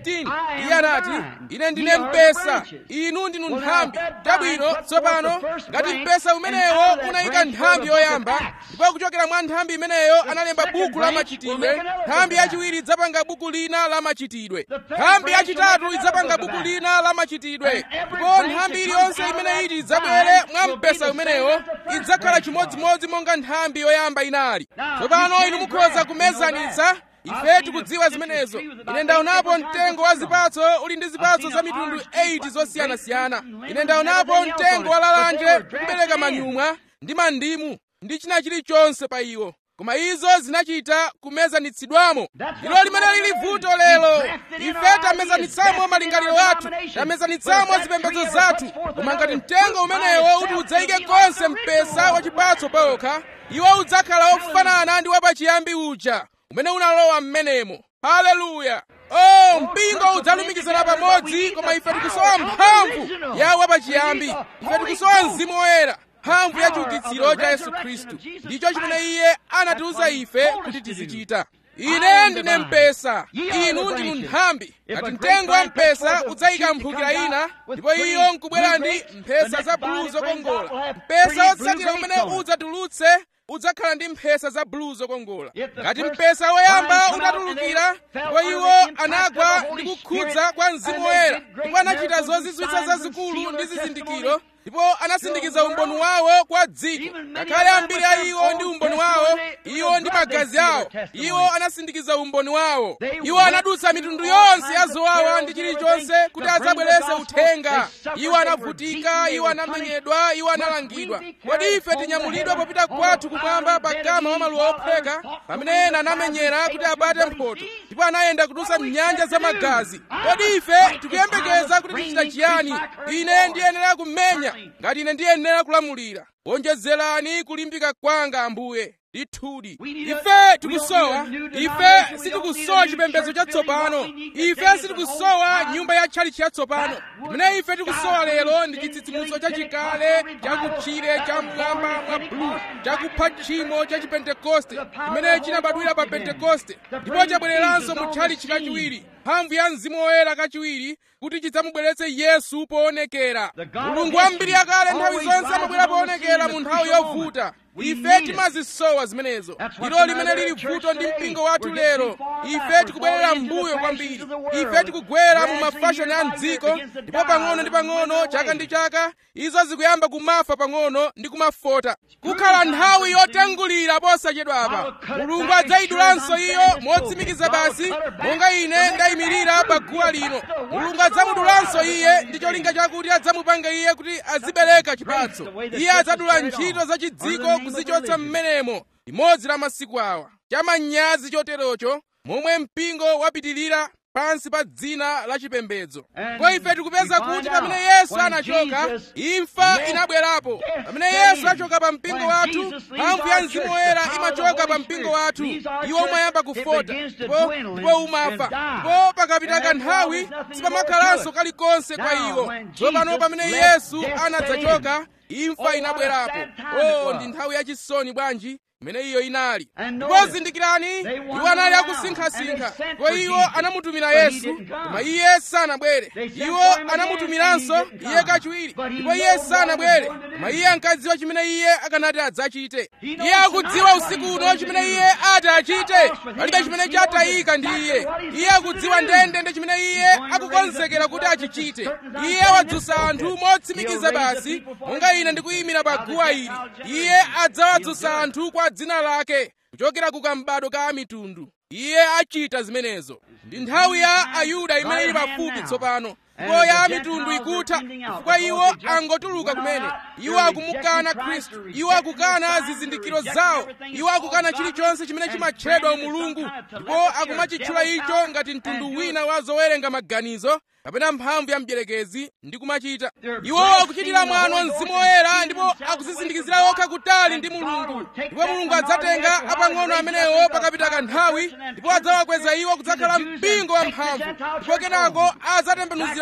15 iye anati ine ndine mpesa inu ndinu nthambi chabwino tsopano ngati mpesa umenewo unayika nthambi yoyamba ndipo kuchokera mwa nthambi imeneyo analemba buku la machitidwe nthambi yachiwiri idzapanga buku lina la machitidwe nthambi yachitatu idzapanga buku lina la machitidwe ndipo nthambi iliyonse imene iti idzabwere mwa mpesa umenewo idzakhala chimodzimodzi monga nthambi yoyamba inali tsopano inu mukhoza kumezanitsa ife tikudziwa zimenezo ine ndaonapo mtengo wa zipatso uli ndi zipatso za mitundu 8 zosiyanasiyana ine ndaonapo mtengo wa lalanje kubereka manyumwa ndi mandimu ndi china chilichonse pa iwo koma izo zinachita kumezanitsidwamo ndilo limene lili vuto lero ife tamezanitsamo malingaliro athu tamezanitsamo zipembedzo zathu koma ngati mtengo umenewo uti udzayike konse mpesa wachipatso pawokha iwo udzakhala ofanana ndi wapachiyambi uja umene unalowa m'menemo haleluya oh mpingo udzalumikizana pamodzi koma ife tikusowa mphamvu ya wapachiyambi ife tikusowa mzimu woyera mphamvu ya chiukitsiro cha yesu khristu ndicho chimene iye anatiuza ife kuti tizichita ine ndine mpesa inu ndinu nthambi ngati mtengo wa mpesa udzayika mphukira ina ndipo iyo nkubwera ndi mphesa za bulu zokongola mpesa wotsatira umene udzatulutse udzakhala ndi mphesa za bulu zokongola ngati mpesa woyamba utatulukira ndipo iwo anagwa ndi kukhudza kwa mzimu woyera ndipo anachita zozizwitsa zazikulu ndi zizindikiro ndipo anasindikiza umboni wawo kwa dziko ngakhale ambiri a iwo ndi umboni wawo iwo ndi magazi awo iwo anasindikiza umboni wawo iwo anadutsa mitundu yonse ya zowawa ndi chilichonse kuti adzabweretse uthenga iwo anavutika iwo anamenyedwa iwo analangidwa kodi ife tinyamulidwa popita kwathu kumwamba pa kama wa maluwa opheka pamene ena anamenyera kuti abate mphotho ndipo anayenda kudutsa mnyanja za magazi kodi ife tikuyembekeza kuti tichita chiyani ine ndiyenera kumenya ngati ine ndiyenera kulamulira wonjezerani kulimbika kwanga ambuye ndithudi ife tikusowa ife sitikusowa chipembedzo chatsopano ife sitikusowa nyumba ya tchalitchi yatsopano imene ife tikusowa lero ndi chitsitsimutso chachikale chakutchire cha mmwamba mwa bulu chakupha tchimo cha chipentekoste chimene chinabadwira pa pentekoste ndipo chabwereranso mu tchalitchi kachiwiri mphamvu ya mzimu woyera kachiwiri kuti chidzamubweretse yesu poonekera mulungu wambiri yakale nthawi zonse amabwera poonekera mu nthawi yovuta ife timazisowa zimenezo ndilo limene lili vuto ndi mpingo wathu lero ife tikubwerera mbuyo kwambiri ife tikugwera mu mafashoni a mdziko ndipo pang'ono ndi pang'ono chaka ndi chaka izo zikuyamba kumafa pang'ono ndi kumafota kukhala nthawi yotengulira posachedwapa mulungu adzayidulanso iyo motsimikiza basi monga ine ndayimirira pa guwa lino mulungu adzamudulanso iye ndi cholinga chakuti adzamupanga iye kuti azibereka chipatso iye adzadula ntchito za chidziko kuzichotsa m'menemo limodzi la masiku awa chamanyazi choterocho momwe mpingo wapitirira pansi pa dzina la chipembedzo ko ife tikupeza kuti pamene yesu anachoka imfa inabwerapo pamene yesu achoka pa mpingo wathu mphamvu ya mzimu woyera imachoka pa mpingo wathu iwo umayamba kufota ndipo ndipo umafa ndipo pakapita kanthawi sipamakhalanso kalikonse kwa iwo tsopano pamene yesu anadzachoka imfa inabwerapo o ndi nthawi yachisoni bwanji imene iyo inali ndipo zindikirani iwo anali akusinkhasinkha ndipo iwo anamutumira yesu koma iye sanabwere iwo anamutumiranso iye kachiwiri ndipo iye sanabwere koma iye ankadziwa chimene iye akanati adzachite iye akudziwa usiku uno chimene iye ati achite palibe chimene chatayika ndi iye iye akudziwa ndendende chimene iye akukonzekera kuti achichite iye wadzutsa anthu motsimikiza basi monga ine ndikuyimira pa guwa ili iye adzawadzutsa anthu kwa dzina lake kuchokera ku kambado ka mitundu iye achita zimenezo ndi nthawi ya ayuda imene ili pafupi tsopano ndipo ya mitundu ikutha chifukwa iwo angotuluka kumene iwo akumukana khristu iwo akukana zizindikiro zawo iwo akukana chilichonse chimene chimatchedwa umulungu ndipo akumachitchula icho ngati mtundu wina wa zowerenga maganizo kapena mphamvu ya mdierekezi ndi kumachita iwo akuchitira mwano mzimu woyera ndipo akuzizindikizira okha kutali ndi mulungu ndipo mulungu adzatenga apang'ono amenewo pakapita kanthawi ndipo adzawakweza iwo kudzakhala mpingo wamphamvu ndipo kenako adzatembenuzira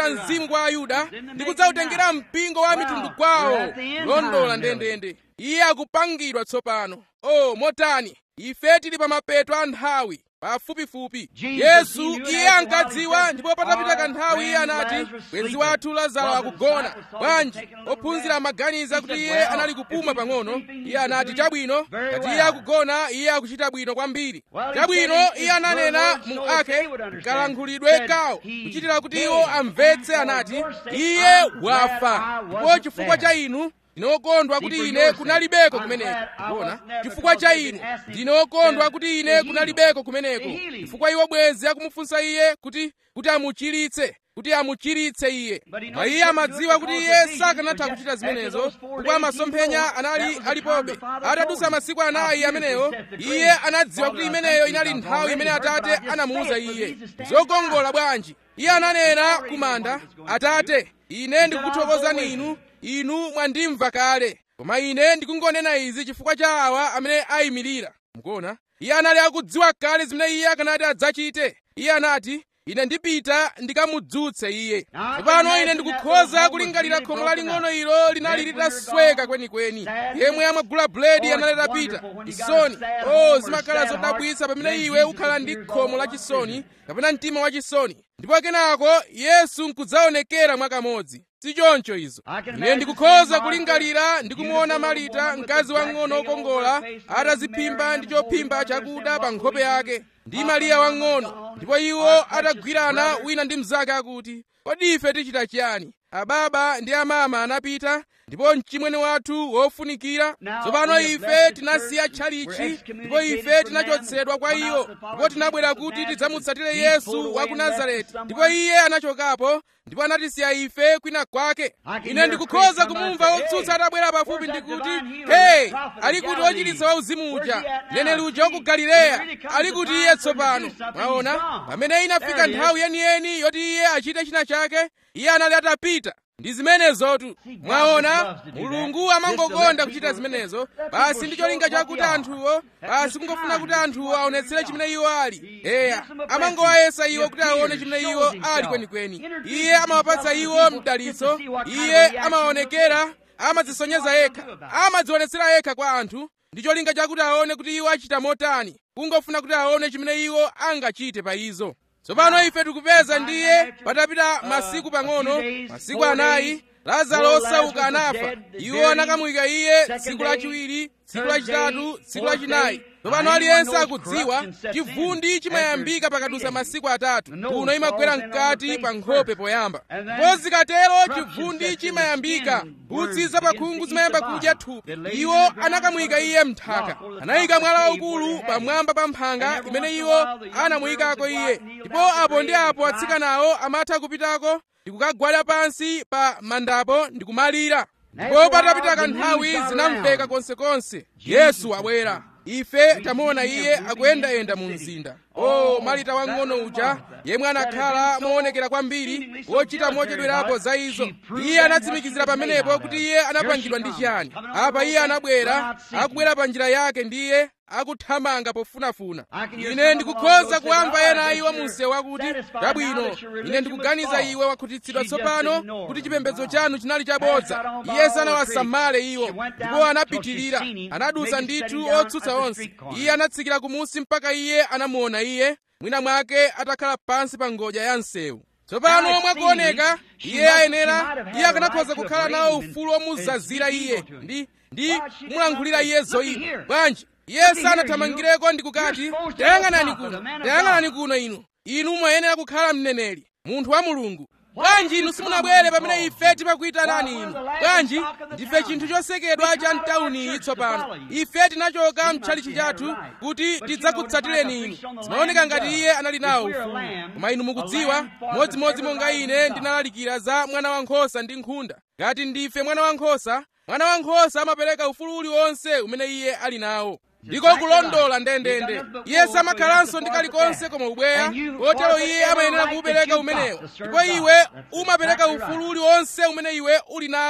kudzawutumizira mzimu kwa ayuda ndi kudzawutengera mpingo wa mitundu kwawo kulondola ndendende iye akupangidwa tsopano o motani ife tili pa mapeto a nthawi pafupifupi yesu iye ankadziwa ndipo patapita kanthawi iye anati bwenzi wathu lazaro akugona bwanji ophunzira amaganiza kuti iye anali kupuma pang'ono iye anati chabwino ngati iye akugona iye akuchita bwino kwambiri chabwino iye ananena mu ake kalankhulidwe kawo kuchitira kuti iwo amvetse anati iye wafa ndipo chifukwa cha inu ndine wokondwa kuti ine kunalibeko kumeneko kuona chifukwa cha inu ndine wokondwa kuti ine kunalibeko kumeneko chifukwa iwo bwenzi akumufunsa iye kuti kuti amuchiritse kuti amuchiritse iye koma iye amadziwa kuti iye sakanatha kuchita zimenezo chifukwa masomphenya anali alipobe atadutsa masiku anayi amenewo iye anadziwa kuti imeneyo inali nthawi imene atate anamuwuza iye zokongola bwanji iye ananena kumanda atate ine ndikukuthokozani inu inu mwandimva kale koma ine ndikungonena izi chifukwa cha awa amene ayimirira mukuona iye anali akudziwa kale zimene iye akanati adzachite iye anati ine ndipita ndikamudzutse iye tsopano ine ndikukhoza kulingalira khomo laling'ono ilo linali litasweka kwenikweni yemwe amagula buledi anali atapita chisoni o zimakhala zodabwitsa pamene iwe ukhala ndi khomo lachisoni kapena mtima wachisoni ndipo kenako yesu nkudzaonekera mwakamodzi sichoncho izo ine ndikukhoza kulingalira ndikumuona marita mkazi wang'ono wokongola ataziphimba ndi chophimba chakuda pa nkhope yake ndi mariya wang'ono ndipo iwo atagwirana wina ndi mnzake akuti kodi ife tichita chiyani ababa ndi amama anapita ndipo mchimwene wathu wofunikira tsopano ife tinasiya tchalichi ndipo ife tinachotsedwa kwa iwo ndipo tinabwera kuti tidzamutsatire yesu wa ku nazareti ndipo iye anachokapo ndipo anatisiya ife kwina kwake ine ndikukhoza kumumva wotsutsa atabwera pafupi ndikuti hey ali kuti wochiritsa wauzimu uja mneneri uja wa ku galileya ali kuti iye tsopano mwaona pamene inafika nthawi yeniyeni yoti iye achite china chake iye anali atapita ndi zimenezotu mwaona mulungu amangokonda kuchita zimenezo basi ndi cholinga chakuti anthuwo basi kungofuna kuti anthuwo aonetsere chimene iwo ali eya amangowayesa iwo kuti aone chimene iwo ali kwenikweni iye amawapatsa iwo mdalitso iye amaonekera amadzisonyeza yekha amadzionetsera yekha kwa anthu ndi cholinga chakuti aone kuti iwo achita motani kungofuna kuti aone chimene iwo angachite pa izo tsopano ife tikupeza ndiye patapita masiku pang'ono masiku anayi lazaro osauka anafa iwo anakamuyika iye tsiku lachiwiri tsiku lachitatu tsiku lachinayi tsopano aliyense akudziwa chivundi chimayambika pakadutsa masiku atatu kuno imagwera mkati pa nkhope poyamba ndipo zikatero chivundi chimayambika mphutsi zapakhungu zimayamba kudya thupi iwo anakamuyika iye mnthaka anayika mwala waukulu pamwamba pa mphanga imene iwo anamuyikako iye ndipo apo ndi apo atsikanawo amatha kupitako ndikukagwada pansi pa mandapo ndikumalira ndipo patapita kanthawi zinamveka konsekonse yesu abwera ife tamuona iye akuyendayenda mu mzinda o malita wang'ono uja yemwe anakhala moonekera kwambiri wochita mochedwerapo za izo iye anatsimikizira pamenepo kuti iye anapangidwa ndi chiyani apa iye anabwera akubwera pa njira yake ndiye akuthamanga pofunafuna ine ndikukhoza kuwamva ena iwo munsewu akuti chabwino ine ndikuganiza iwe wakhutitsidwa tsopano kuti chipembedzo chanu chinali chabodza iye sanawasamale iwo ndipo anapitirira anadutsa ndithu otsutsa onse iye anatsikira kumusi mpaka iye anamuona iye mwina mwake atakhala pansi pa ngodya ya msewu tsopano mwakuoneka iye ayenera iye akanakhoza kukhala nawo ufulu omuzazira iye ndi ndi kumulankhulira iye zoyipa bwanji iye sanathamangireko ndi kukati tayang'anani kuno tayang'anani kuno inu inu mwayenera kukhala mneneri munthu wa mulungu bwanji inu simunabwere pamene ife timakuyitanani inu bwanji ndife chinthu chosekedwa cha mtauniyi tsopano ife tinachoka mtchalichi chathu kuti tidzakutsatireni inu zimaoneka ngati iye anali nawo ufulu koma inu mukudziwa modzimodzi monga ine ndinalalikira za mwana wankhosa ndi nkhunda ngati ndife mwana wankhosa mwana wankhosa amapereka ufulu uliwonse umene iye ali nawo ndiko kulondola ndendende iye samakhalanso ndi kalikonse koma ubweya kotero iye amayenera kuupereka umenewo ndipo iwe umapereka ufulu uliwonse umene iwe uli nawo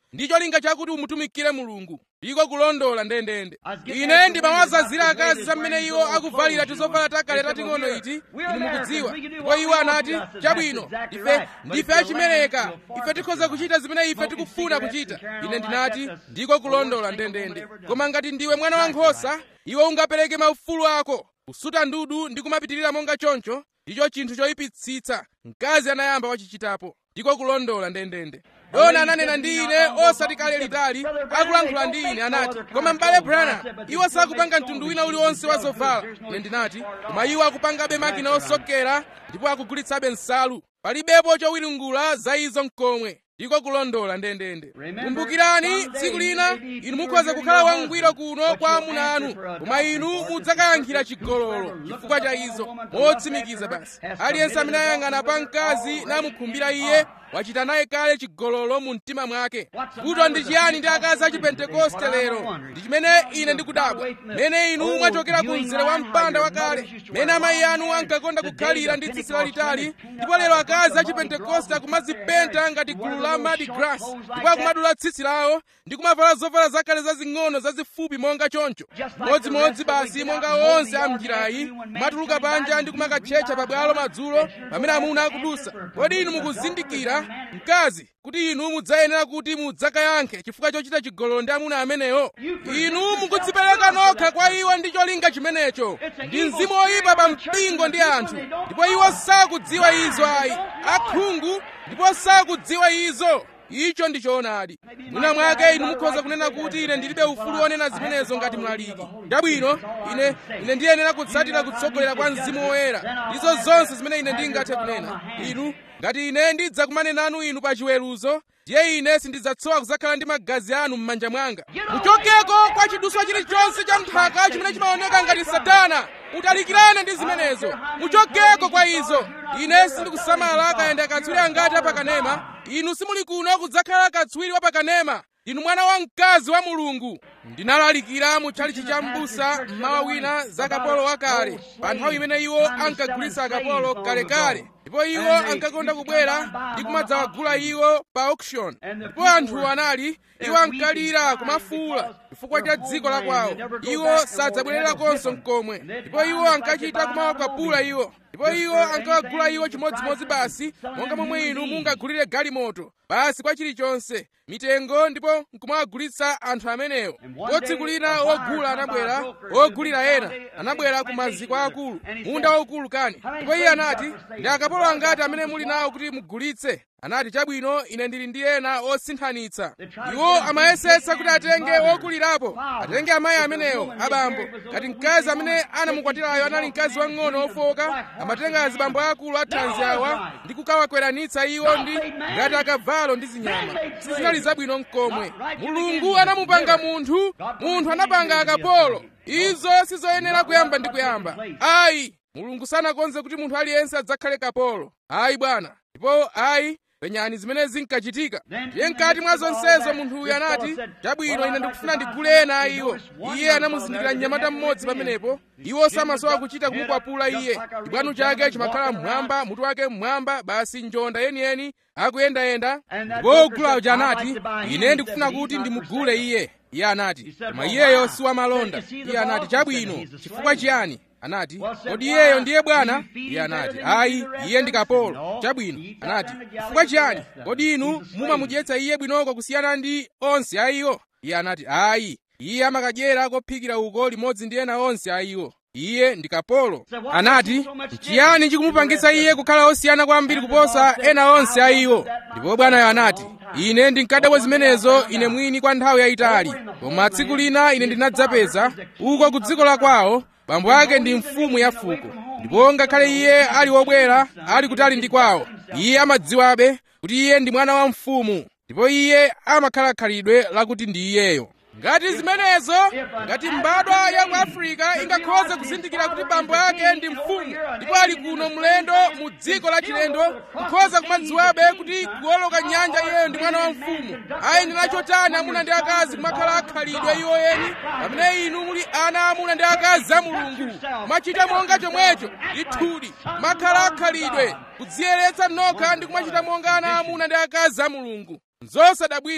ndi cholinga chakuti umutumikire mulungu ndiko kulondola ndendende ine ndimawazazira akazi za mmene iwo akuvalira tizovala takale tating'ono iti inu mukudziwa ndipo iwo anati chabwino ife ndife achimereka ife tikhoza kuchita zimene ife tikufuna kuchita ine ndinati ndiko kulondola ndendende koma ngati ndiwe mwana wankhosa iwe ungapereke maufulu ako kusuta ndudu ndi kumapitirira monga choncho ndicho chinthu choyipitsitsa mkazi anayamba wachichitapo ndiko kulondola ndendende dona ananena ndi ine osati kale litali akulankhula ndi ine anati koma m'bale branham iwo sakupanga mtundu wina uliwonse wa zovala ine ndinati koma iwo akupangabe makina osokera ndipo akugulitsabe nsalu palibepo chowiringula za izo mkomwe ndiko kulondola ndendende kumbukirani tsiku lina inu mukhoza kukhala wangwiro kuno kwa amuna anu koma inu mudzakayankhira chigololo chifukwa cha izo motsimikiza basi aliyense amene ayang'ana pa mkazi namukhumbira iye wachita naye kale chigololo mu mtima mwake kuto ndi chiyani ndi akazi a chipentekoste lero ndi chimene ine ndikudabwa mene inu mwachokera ku mzere wa mpanda wakale mene amayi anu ankakonda kukhalira ndi tsitsi lalitali ndipo lero akazi a chipentekoste akumadzipenta ngati gulu la mardi gras ndipo akumadula tsitsi lawo ndi kumavala zovala zakale zazing'ono zazifupi monga choncho modzimodzi basi monga onse a mnjirayi kumatuluka panja ndi kumakatchetcha pabwalo madzulo pamene amuna akudusa kodi inu mukuzindikira mkazi kuti inu mudzayenera kuti mudzakayankhe chifukwa chochita chigololo ndi amuna amenewo inu mukudzipereka nokha kwa iwo ndi cholinga chimenecho ndi mzimu oyipa pa mpingo ndi anthu ndipo iwo sakudziwa izo ayi akhungu ndipo sakudziwa izo icho ndi choonadi mwina mwake inu mukhoza kunena kuti ine ndilibe ufulu wonena zimenezo ngati mlaliki chabwino ine ine ndiyenera kutsatira kutsogolera kwa mzimu woyera izo zonse zimene ine ndingathe kunena inu ngati ine ndidzakumane nanu inu pa chiweruzo ndiye ine sindidzatsowa kudzakhala ndi magazi anu m'manja mwanga muchokeko kwa chiduswa chilichonse cha nthaka chimene chimaoneka ngati satana utalikirane ndi zimenezo muchokeko kwa izo ine sindikusamala kayenda katswiri angati apakanema inu simuli kuno kudzakhala katswiri wa pakanema inu mwana wa mkazi wa mulungu ndinalalikira mu tchalichi cha m'busa mmawa wina za kapolo wakale pa nthawi imene iwo ankagulitsa akapolo kalekale ndipo iwo ankakonda kubwera ndi kumadzawagula iwo pa auction ndipo anthu anali iwo ankalira kumafuula chifukwa cha dziko la kwawo iwo sadzabwererakonso mkomwe ndipo iwo ankachita kumawakwapula iwo ndipo iwo ankawagula iwo chimodzimodzi basi monga momwe inu mungagulire galimoto basi kwa chilichonse mitengo ndipo nkumawagulitsa anthu amenewo ndipo tsiku lina wogula anabwera wogulira ena anabwera ku maziko akulu munda waukulu kani ndipo iye anati ndi akapolo angati amene muli nawo kuti mugulitse anati chabwino ine ndili ndi ena osinthanitsa iwo amayesetsa kuti atenge wokulirapo atenge amayi amenewo abambo ngati mkazi amene anamukwatirayo anali mkazi wang'ono ofoka amatenga azibambo akulu athanzi awa ndi kukawakweranitsa iwo ndi ngati akavalo ndi zinyama sizinali zabwino mkomwe mulungu anamupanga munthu munthu anapanga akapolo izo sizoyenera kuyamba ndi kuyamba ayi mulungu sanakonze kuti munthu aliyense adzakhale kapolo ayi bwana ndipo ayi penyani zimene zinkachitika ndiye mkati mwa zonsezo munthuyu anati chabwino ine ndikufuna ndigule ena a iwo iye anamuzindikira mnyamata mmodzi pamenepo iwo samasowa kuchita kumukwapula iye chibwanu chake chimakhala mmwamba mutu wake mmwamba basi njonda yeniyeni akuyendayenda ndipo wogula uja anati ine ndikufuna kuti ndimugule iye iye anati koma iyeyo si wamalonda iye anati chabwino chifukwa chiyani anati kodi iyeyo ndiye bwana iye anati ayi iye ndi kapolo chabwino anati chifukwa chiyani kodi inu mumamudyetsa iye bwinoko kusiyana ndi onse a iwo iye anati ayi iye amakadyera kophikira uko limodzi ndi ena onse a iwo iye ndi kapolo anati chiyani chikumupangitsa iye kukhala osiyana kwambiri kuposa ena onse a iwo ndipo bwanayo anati ine ndinkadabwa zimenezo ine mwini kwa nthawi yayitali koma tsiku lina ine ndinadzapeza uko ku dziko la kwawo bambo ake ndi mfumu ya fuko ndipo ngakhale iye ali wobwera ali kutali ndi kwawo iye amadziwabe kuti iye ndi mwana wa mfumu ndipo iye amakhala khalidwe lakuti ndi iyeyo ngati zimenezo ngati mbadwa ya ku afirika ingakhoze kuzindikira kuti bambo ake ndi mfumu ndipo ali kuno mlendo mu dziko la chilendo kukhoza kumadziwabe kuti kuwoloka nyanja iyeyo ndi mwana wa mfumu ayenera chotani amuna ndi akazi kumakhala akhalidwe iwo eni pamene inu muli ana amuna ndi akazi a mulungu kumachita monga chomwecho ndithudi makhala akhalidwe kudziyeretsa nokha ndi kumachita monga ana amuna ndi akazi a mulungu zosadabwisa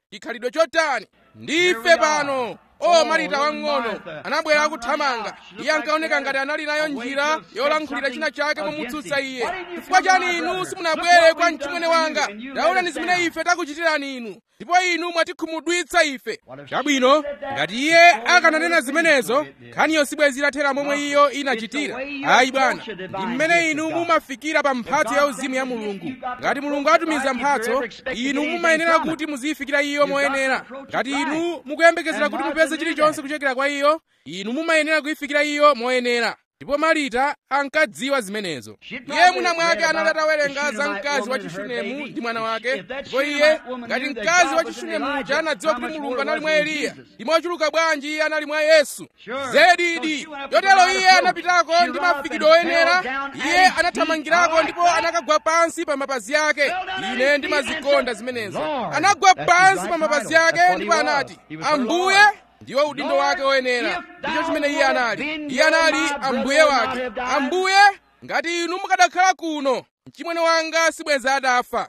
chikhalidwe chotani ndife pano o marita wang'ono anabwera kuthamanga iye ankaoneka ngati anali nayo njira yolankhulira china chake momutsutsa iye chifukwa chani inu simunabwere kwa mchimwene wanga taonani zimene ife takuchitirani inu ndipo inu mwatikhumudwitsa ife chabwino ngati iye akananena zimenezo nkhaniyo sibwezi itathera momwe iyo inachitira ayi bwana ndi mmene inu mumafikira pa mphatso yauzimu ya mulungu ngati mulungu atumiza mphatso inu mumayenera kuti muziyifikira iyo moyenera ngati inu mukuyembekezera kuti mupeze chilichonse kuchokera kwa iyo inu mumayenera kuyifikira iyo moyenera ndipo marita ankadziwa zimenezo iye mwina mwake anali atawerenga za mkazi wa chishunemu ndi mwana wake ndipo iye ngati mkazi wa chishunemu uja anadziwa kuti mulungu anali mwa eliya ndi mochuluka bwanji iye anali mwa yesu zedidi yotero iye anapitako ndi mafikidwe oyenera iye anathamangirako ndipo anakagwa pansi pa mapazi ake ine ndimazikonda zimenezo anagwa pansi pa mapazi ake ndipo anati ambuye ndiwo udindo wake woyenera ndicho chimene iye anali iye anali ambuye wake ambuye ngati inu mukadakhala kuno mchimwene wanga sibwenza adafa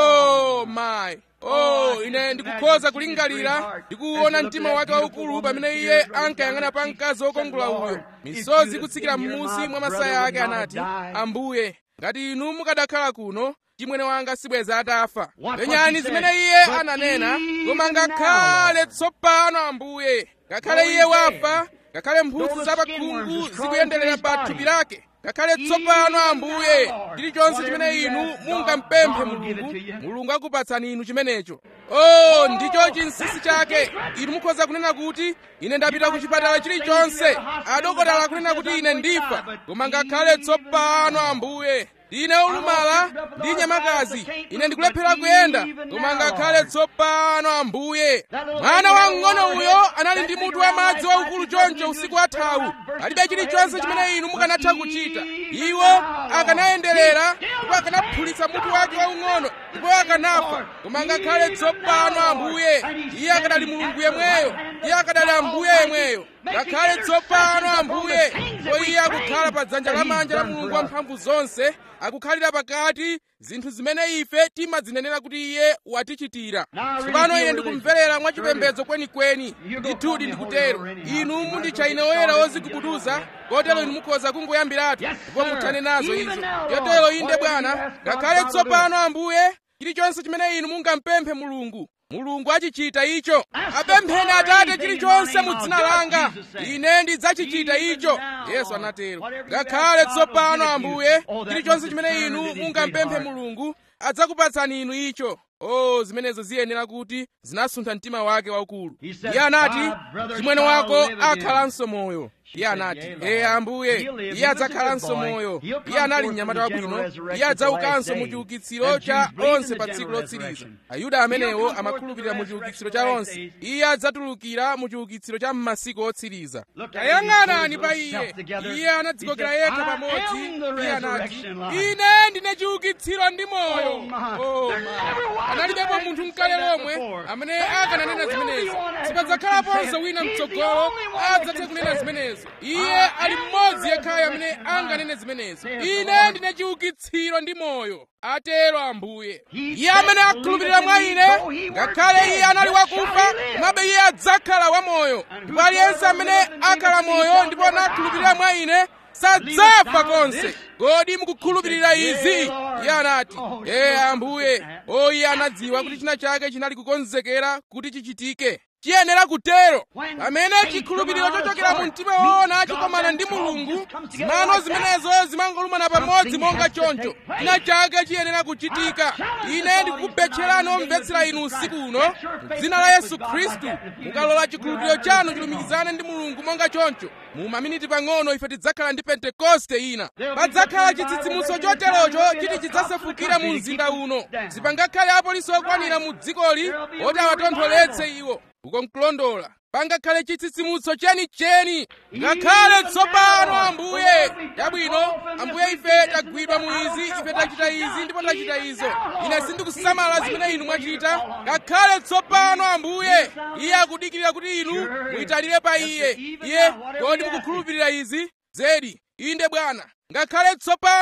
oh my oh ine ndikukhoza kulingalira ndikuwona mtima wake waukulu pamene iye ankayang'ana pa mkazi wokongola uyo misozi kutsikira m'munsi mwa masaya ake anati ambuye ngati inu mukadakhala kuno mchimwene wanga sibwenza atafa penyani zimene iye ananena koma ngakhale tsopano ambuye ngakhale iye wafa ngakhale mphutsi zapakhungu zikuyenderera pa thupi lake ngakhale tsopano ambuye chilichonse chimene inu mungampemphe mulungu mulungu akupatsani inu chimenecho oh ndicho chinsinsi chake inu mukhoza kunena kuti ine ndapita ku chipatala chilichonse adokotala kunena kuti ine ndifa koma ngakhale tsopano ambuye ndine olumala ndi nyamakazi ine ndikulephera kuyenda koma ngakhale tsopano ambuye mwana wamng'ono uyo anali ndi mutu wa madzi waukulu choncho usiku wathawu palibe chilichonse chimene inu mukanatha kuchita iwo akanayenderera ndipo akanaphulitsa mutu wake waung'ono ndipo akanafa koma ngakhale tsopano ambuye iye akadali mulungu yemweyo iye akadali ambuye yemweyo ngakhale tsopano ambuye ndipo iye akukhala pa dzanja lamanja la mulungu wamphamvu zonse akukhalira pakati zinthu zimene ife timadzinenera kuti iye watichitira tsopano ine ndikumverera mwachipembedzo kwenikweni ndithudi ndikutero inu munditcha ine oyera ozigubuduza kotero inu mukhoza kungoyambiratu ndipo muthane nazo izo yotero inde bwana ngakhale tsopano ambuye chilichonse chimene inu mungampemphe mulungu mulungu achichita icho apempheni atate chilichonse mu dzina langa ine ndidzachichita icho yesu anatero ngakhale tsopano ambuye chilichonse chimene inu mungampemphe mulungu adzakupatsani inu icho oh zimenezo ziyenera kuti zinasuntha mtima wake waukulu iye anati chimwene wako akhalanso moyo iye anati ee ambuye iye adzakhalanso moyo iye anali mnyamata wabwino iye adzaukanso mu chiukitsiro cha onse pa tsiku lotsiriza ayuda amenewo amakhulupirira mu chiukitsiro cha onse iye adzatulukira mu chiukitsiro cha m'masiku otsiriza tayang'anani pa iye iye anadzikokera yekha pamodzi iye anati ine ndine chiukitsiro ndi moyo oh, analibepo munthu mkale lomwe amene akananena zimenezo sipadzakhalaponso wina mtsogolo adzathe kunena zimenezo iye ali mmodzi yekhayo amene anganene zimenezo ine ndine chiukitsiro ndi moyo atero ambuye iye amene akhulupirira mwa ine ngakhale iye anali wakufa komabe iye adzakhala wamoyo ndipo aliyense amene akhala moyo ndipo anakhulupirira mwa ine sadzafa konse kodi mukukhulupirira izi iye anati ee ambuye o iye anadziwa kuti china chake chinali kukonzekera kuti chichitike chiyenera kutero pamene chikhulupiriro chochokera mu mtima woona chikomana ndi mulungu zimano zimenezo zimangolumana pamodzi monga choncho china chake chiyenera kuchitika ine ndikukubetcherani omvetsera inu usiku uno m'dzina la yesu khristu mukalola chikhulupiriro chanu chilumikizane ndi mulungu monga choncho mu maminiti pang'ono ife tidzakhala ndi pentekoste ina padzakhala chitsitsimutso choterocho chiti chidzasefukira mu mzinda uno sipangakhale apolisi okwanira mu dzikoli oti awatontholetse iwo uko nkulondola pangakhale chitsitsimutso chenicheni ngakhale tsopano ambuye chabwino ambuye ife tagwidwa mu izi ife tachita izi ndipo tachita izo ine sindikusamala zimene inu mwachita ngakhale tsopano ambuye iye akudikirira kuti inu muyitalire pa iye iye kodi mukukhulupirira izi zedi inde bwana ngakhale tsopano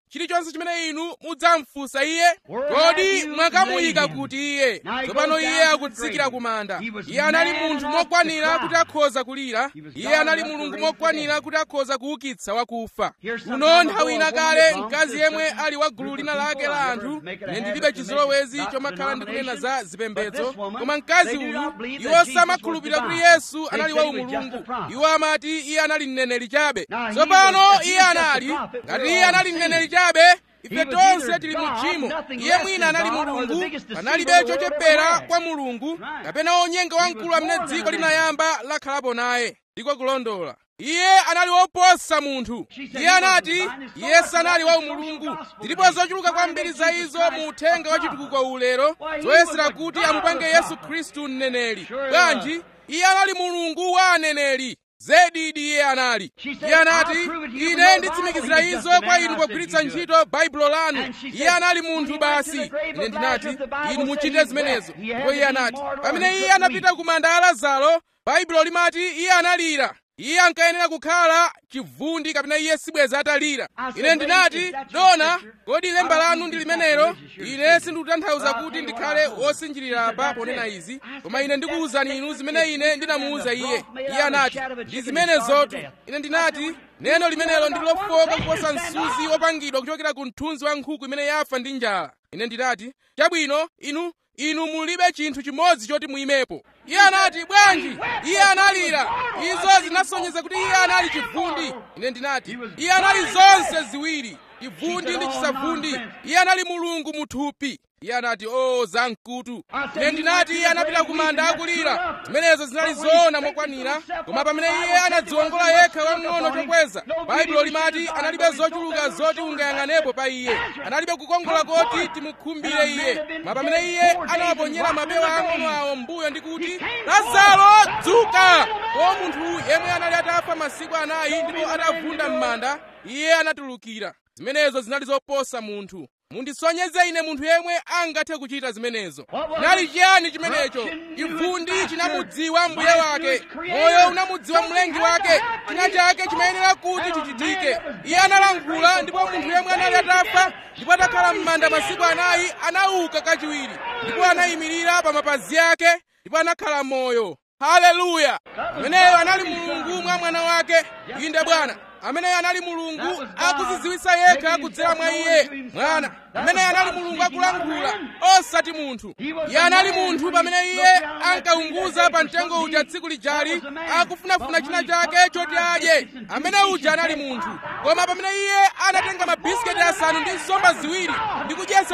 chilichonse chimene inu mudzamfunsa iye kodi mwakamuyika kuti iye tsopano iye akutsikira ku manda iye anali munthu mokwanira kuti akhoza kulira iye anali mulungu mokwanira kuti akhoza kuukitsa wakufa kuno nthawi ina kale mkazi yemwe ali wa gulu lina lake la anthu ine ndilibe chizolowezi chomakhala ndikunena za zipembedzo koma mkazi uyu iwo samakhulupirira kuti yesu anali wa umulungu iwo amati iye anali mneneri chabe tsopano iye anali ngati iye anali mneneri chabe ife tonse tili mu tchimo iye mwina anali mulungu panalibe chochepera kwa mulungu kapena onyenga wamkulu amene dziko linayamba lakhalapo naye ndiko kulondola iye anali woposa munthu iye anati iye sanali wa umulungu zilipo zochuluka kwambiri za izo mu uthenga wa chitukuko ulero zoyesera kuti amupange yesu khristu mneneri bwanji iye anali mulungu wa aneneri zedidi iye anali iye anati ine nditsimikizira izo kwa inu pogwiritsa ntchito baibulo lanu iye anali munthu basi ine ndinati inu muchite zimenezo ndipo iye anati pamene iye anapita ku manda a lazaro baibulo limati iye analira iye ankayenera kukhala chivundi kapena iye sibweza atalira ine ndinati dona kodi lemba lanu ndi limenelo ine sindikutanthauza kuti ndikhale wosinjirira apa ponena izi koma ine ndikuwuzani inu zimene ine ndinamuwuza iye iye anati ndi zimenezotu ine ndinati neno limenelo ndi lofoka kuposa msuzi wopangidwa kuchokera ku mthunzi wa nkhuku imene yafa ndi njala ine ndinati chabwino inu inu mulibe chinthu chimodzi choti muyimepo iye anati bwanji iye analira izo zinasonyeza kuti iye anali chivundi ine ndinati iye anali zonse ziwiri chivundi ndi chisavundi iye anali mulungu muthupi iye anati o zamkutu ine ndinati iye anapita ku manda akulira zimenezo zinali zoona mokwanira koma pamene iye anadziwongola yekha wamng'ono chokweza baibulo limati analibe zochuluka zoti ungayang'anepo pa iye analibe kukongola koti timukhumbire iye koma pamene iye anawaponyera mapewa ang'ono awo mbuyo ndi kuti lazaro dzuka o munthu yemwe anali atafa masiku anayi ndipo atavunda m'manda iye anatulukira zimenezo zinali zoposa munthu mundisonyeze ine munthu yemwe angathe kuchita zimenezo nali chiyani chimenecho chivundi chinamudziwa mbuye wake moyo unamudziwa mlengi wake china chake chimayenera kuti chichitike iye analankhula ndipo munthu yemwe anali atafa ndipo atakhala m'manda masiku anayi anauka kachiwiri ndipo anayimirira pa mapazi ake ndipo anakhala moyo haleluya ameneyo anali mulungu mwa mwana wake inde bwana ameneyo anali mulungu akuzidziwitsa yekha kudzera mwa iye mwana ameneyo anali mulungu akulankhula osati munthu iye anali munthu pamene iye ankaunguza pa mtengo uja tsiku lijali akufunafuna china chake choti adye amene uja anali munthu koma pamene iye anatenga mabisiketi asanu ndi nsomba ziwiri ndi kudyetsa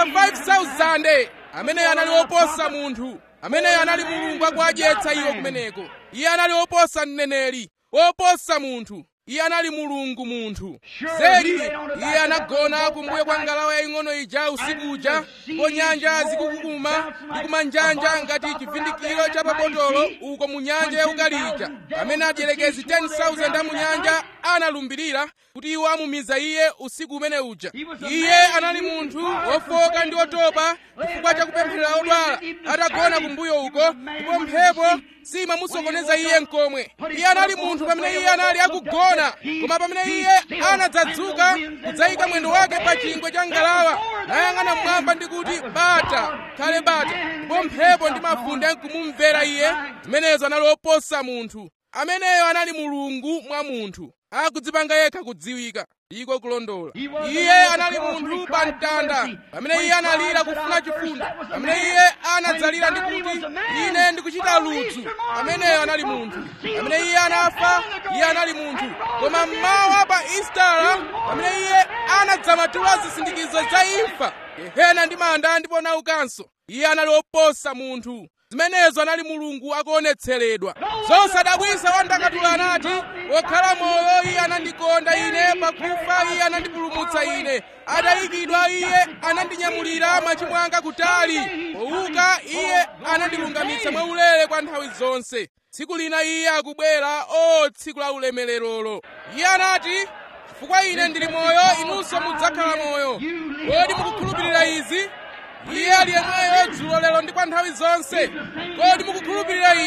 5000 ameneyo anali woposa munthu ameneyo anali mulungu akuadyetsa iwo kumeneko iye anali woposa mneneri woposa munthu iye anali mulungu munthu zedi iye anagona kumbuyo kwa ngalawa yaying'ono ija usiku uja ndipo nyanja zikukukuma ndi kumanjanja ngati chivindikiro cha pabotolo uko mu nyanja yaukalija pamene adyelekezi 10,000 a mu nyanja analumbirira kuti iwo amumiza iye usiku umene uja iye anali munthu wofoka ndi wotopa chifukwa cha kupempherera odwala atagona kumbuyo uko ndipo mphepo simamusokoneza iye mkomwe iye anali munthu pamene iye anali akugona koma pamene iye anadzadzuka kudzayika mwendo wake pa chingwe cha ngalawa nayang'ana mmwamba ndi kuti bata khale bata ndipo mphepo ndi mafunde nkumumvera iye zimenezo anali oposa munthu ameneyo anali mulungu mwa munthu akudzipanga yekha kudziwika ndiko kulondola iye anali munthu pa mtanda pamene iye analira kufuna chifundo pamene iye anadzalira ndi kuti ine ndikuchita ludzu ameneyo anali munthu pamene iye anafa iye anali munthu koma mmawa pa istara pamene iye anadzamatula zisindikizo za imfa gehena ndi manda ndipo naukanso iye anali oposa munthu zimenezo anali mulungu akuonetseredwa zosadabwisa wandakatula anati wokhala moyo iye anandikonda ine pakufa iye anandipulumutsa ine atayikidwa iye anandinyamulira machimo anga kutali powuka iye anandilungamitsa mwaulere kwa nthawi zonse tsiku lina iye akubwera o tsiku la ulemererolo iye anati chifukwa ine ndili moyo inunso mudzakhala moyo kodi mukukhulupirira izi iye ali yemweyo dzulo lero ndi kwa nthawi zonse kodi mukukhulupirira izi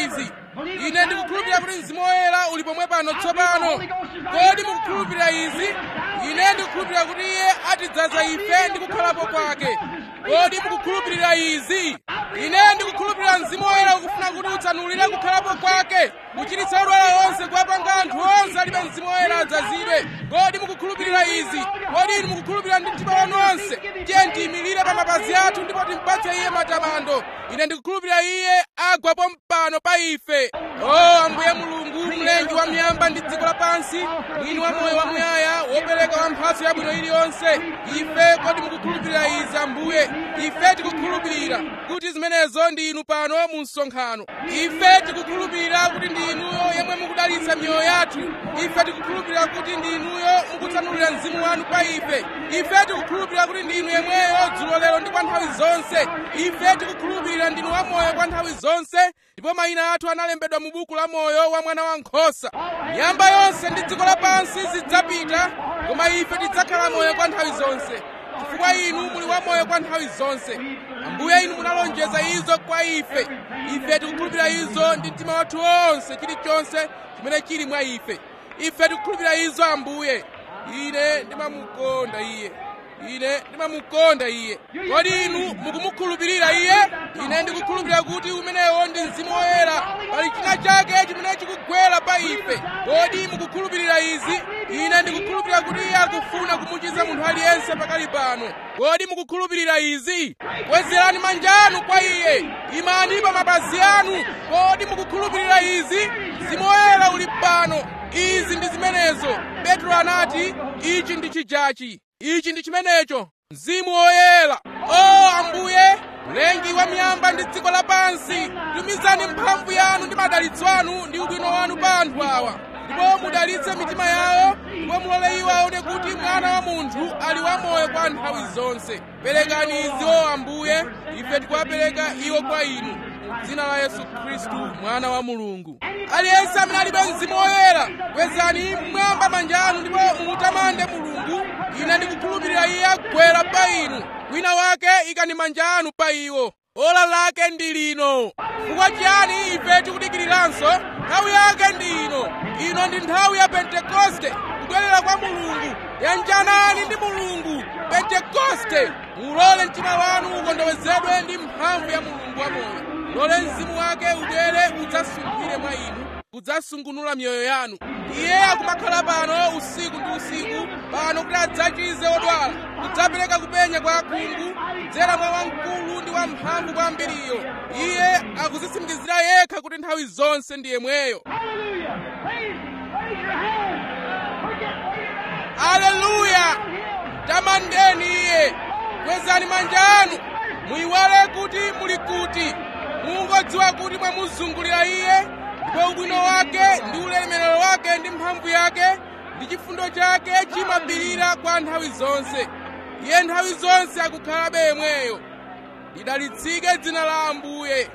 ine ndikukhulupirira kuti mzimu woyera uli pomwe pano tsopano kodi mukukhulupirira izi ine ndikukhulupirira kuti iye atidzaza ife ndi kukhalapo kwake kodi mukukhulupirira izi ine ndikukhulupirira mzimu woyera ukufuna kuti utsanulire kukhalapo kwake kuchiritsa odwala onse kuwapanga anthu onse alibe mzimu woyera adzazidwe kodi mukukhulupirira izi kodi inu mukukhulupirira ndi mtima wanu onse tiye tiyimirire pa mapazi athu ndipo timpatse iye matamando ine ndikukhulupirira iye agwapo mpano pa ife o ambuye mulungu mlengi wa miyamba ndi dziko lapansi mwini wa moyo wamuyaya wopereka wa mphatso yabwino iliyonse ife kodi mukukhulupirira izi ambuye ife tikukhulupirira kuti zimenezo ndi inu pano mu msonkhano ife tikukhulupirira kuti ndi inuyo yemwe mukudalitsa miyoyo yathu ife tikukhulupirira kuti ndi inuyo mukutsanulira mzimu wanu pa ife ife tikukhulupirira kuti ndi inu yemweyo dzulo lero ndi kwa nthawi zonse ife tikukhulupirira ndinu wamoyo kwa nthawi zonse ndipo mayina athu analembedwa mu buku la moyo wa mwana wankhosa miyamba yonse ndi dziko lapansi zidzapita koma ife tidzakhala moyo kwa nthawi zonse chifukwa inu muli wamoyo kwa nthawi zonse ambuye inu munalonjeza izo kwa ife ife tikukhulupirira izo ndi mtima wathu wonse chilichonse chimene chili mwa ife ife tikukhulupirira izo ambuye ine ndimamukonda iye ine ndimamukonda iye kodi inu mukumukhulupirira iye ine ndikukhulupirira kuti umenewo ndi mzimu woyera pali china chake chimene chikugwera pa ife kodi mukukhulupirira izi ine ndikukhulupirira kuti iye akufuna kumuchiza munthu aliyense pakali pano kodi mukukhulupirira izi kwezerani manja anu kwa iye imani pa mapazi anu kodi mukukhulupirira izi mzimu woyera uli pano izi ndi zimenezo petro anati ichi ndi chijachi ichi ndi chimenecho mzimu woyera o ambuye mlengi wa miyamba ndi dziko lapansi tumizani mphamvu yanu ndi madalitso anu ndi ubwino wanu pa anthu awa ndipo mudalitse mitima yawo ndipo mulole iwo aone kuti mwana wa munthu ali wamoyo kwa nthawi zonse perekani izi o ambuye ife tikuwapereka iwo kwa inu m'dzina la yesu khristu mwana wa mulungu aliyense amene alibe mzimu woyera kwezani mmwamba manja anu ndipo mumutamande mulungu ine ndikukhulupirira iye agwera pa inu wina wake ikani manja anu pa iwo ola lake ndi lino chifukwa chiyani ife tikudikiriranso nthawi yake ndi ino ino ndi nthawi ya pentekoste kubwerera kwa mulungu yanjanani ndi mulungu pentekoste mulole mtima wanu ukondowezedwe ndi mphamvu ya mulungu wamoyo mulole mzimu wake ubwere udzasunkhire mwa inu kudzasungunula miyoyo yanu iye akumakhala pano usiku ndi usiku pano kuti adzachize odwala kudzapereka kupenya kwa akhungu kudzera mwa wamkulu ndi wamphamvu kwambiriyo iye akuzitsimikizira yekha kuti nthawi zonse ndi yemweyo Hallelujah. Raise, raise your hand. Forget where you're at. aleluya tamandeni iye kwezani manja anu muyiwale kuti muli kuti mungodziwa kuti mwamuzungulira iye ndipo ubwino wake ndi ulemerero wake ndi mphamvu yake ndi chifundo chake chimapirira kwa nthawi zonse iye nthawi zonse akukhalabe yemweyo lidalitsike dzina la ambuye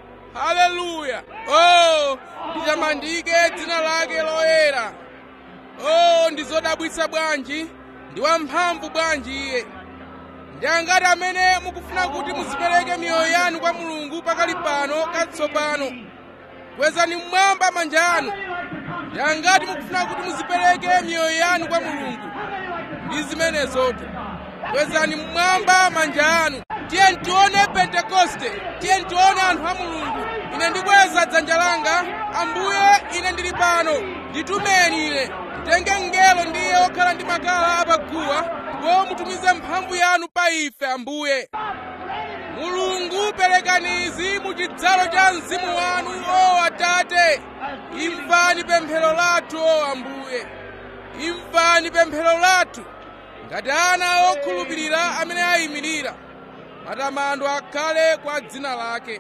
haleluya oh litamandike dzina lake loyera oh ndi zodabwitsa bwanji ndi wamphamvu bwanji iye ndi angati amene mukufuna kuti muzipereke miyoyo yanu kwa mulungu pakali pano katsopano kwezani mmwamba manja anu ndi angati mukufuna kuti muzipereke miyoyo yanu kwa mulungu ndi zimenezotu kwezani mmwamba manja anu tiye tione pentekoste tiye tione anthu a mulungu ine ndikweza dzanja langa ambuye ine ndili pano nditumeni ine mutenge mngelo ndiye okhala ndi makala apaguwa ndipo mutumize mphamvu yanu pa ife ambuye mulungu perekani izi mu chidzalo cha mzimu wanu o atate imvani pemphero lathu o ambuye imvani pemphero lathu ngati ana okhulupirira amene ayimirira matamando akhale kwa dzina lake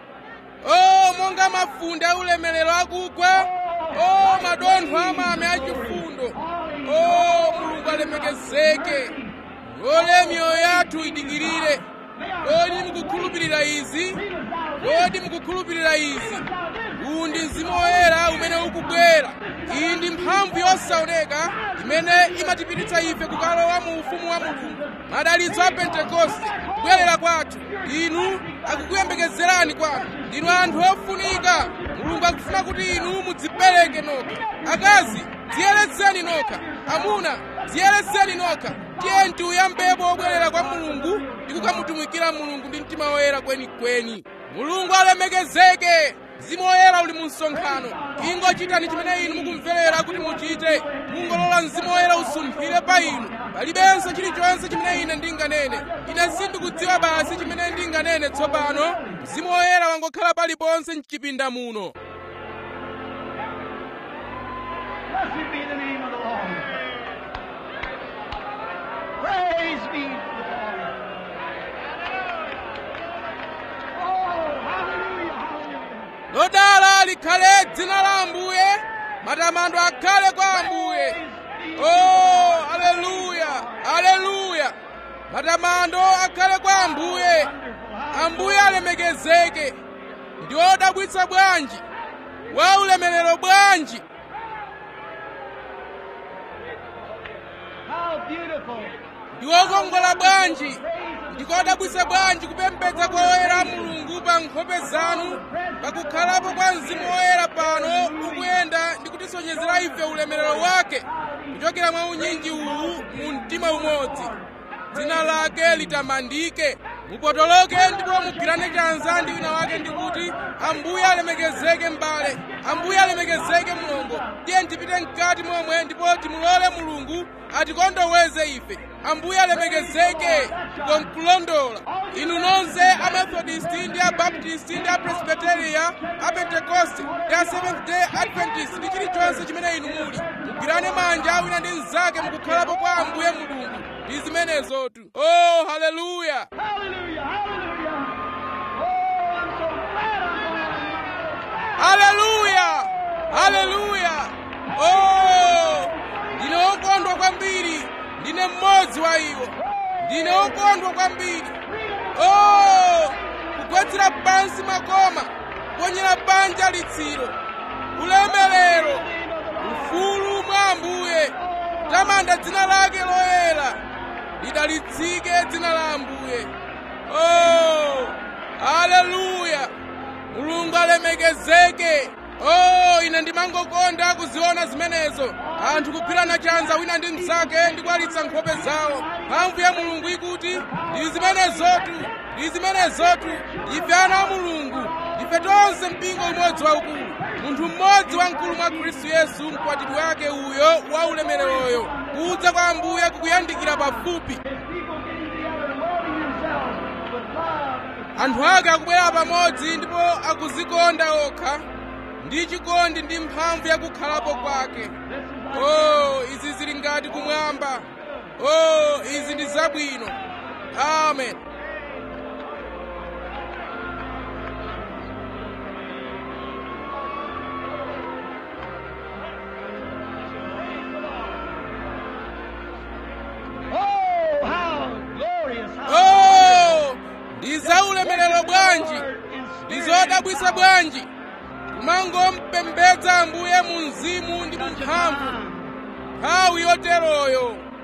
o monga mafunde aulemerero akugwa o madontho amame achifundo o mulungu alemekezeke lole miyoyo yathu idikirire kodi mukukhulupirira izi kodi mukukhulupirira izi uwu ndi mzimu woyera umene ukubwera iyi ndi mphamvu mphamvu yosaoneka imene imatipititsa ife kukalowa mu ufumu wa mulungu madalitso a pentekoste kubwerera kwathu inu akukuyembekezerani kwanu ndinu anthu ofunika mulungu akufuna kuti inu mudzipereke nokha akazi dziyeretseni nokha amuna dziyeretseni nokha tiyeni tiyambepo obwerera kwa mulungu ndi kukamutumikira mulungu ndi mtima woyera kwenikweni mulungu alemekezeke mzimu woyera uli mu msonkhano ingochitani chimene inu mukumverera kuti muchite mungolola mzimu woyera usumphire pa inu palibenso chilichonse chimene ine ndinganene ine sindikudziwa basi chimene ndinganene tsopano mzimu woyera wangokhala paliponse mchipinda muno Blessed be the name of the Lord. Praise be to the Lord. Oh, hallelujah, hallelujah. lodala likhale dzina la ambuye matamando akhale kwa ambuye oh aleluya aleluya matamando akhale kwa ambuye ambuye alemekezeke ndi odabwitsa bwanji wa ulemerero bwanji How beautiful. ndi wokongola bwanji ndikodabwitsa bwanji kupembedza kwa oyera a mulungu pa nkhope zanu pakukhalapo kwa mzimu woyera pano ukuyenda ndi kutisonyezera ife ulemerero wake kuchokera mwa unyinji uwu mu mtima umodzi dzina lake litamandike mupotoloke ndipo mugwirane chanza ndi wina wake ndi kuti ambuye alemekezeke m'bale ambuye alemekezeke mlongo tiye tipite mkati momwe ndipo timulole mulungu atikondoweze ife ambuye alemekezeke konkulondola inu nonse amethodisti ndi abaptisti ndi apresbiteria apentekoste ndi a seventh day adventist ndi chilichonse chimene inu muli mugwirane manja wina ndi mnzake mukukhalapo kwa ambuye mulungu ndi zimenezotu oh haleluya Hallelujah, hallelujah. Oh, I'm so glad I'm going. haleluya haleluya oh ndine wokondwa kwambiri ndine mmodzi wa iwo ndine wokondwa kwambiri oh kugwetsera pansi makoma kuponyera banja litsiro ulemerero ufulu mwa ambuye tamanda dzina lake loyera lidalitsike dzina la ambuye oh haleluya mulungu alemekezeke oh ine ndimangokonda kuziona zimenezo anthu kugwirana chanza wina ndi mnzake ndi kuwalitsa nkhope zawo mphamvu ya mulungu ikuti ndi zimenezotu ndi zimenezotu ife ana a mulungu ife tonse mpingo umodzi waukulu munthu mmodzi wamkulu mwa khristu yesu mkwatibwi wake uyo wa ulemereroyo kudza kwa ambuye kukuyandikira pafupi People getting together and loving themselves with love and anthu ake akubwera pamodzi ndipo akuzikonda okha ndi chikondi ndi mphamvu yakukhalapo kwake oh izi zili ngati kumwamba oh izi ndi zabwino amen Oh, how glorious! How oh ndi zaulemerero bwanji ndi zodabwitsa bwanji kumangompembedza ambuye mu mzimu ndi mu mphamvu nthawi yoteroyo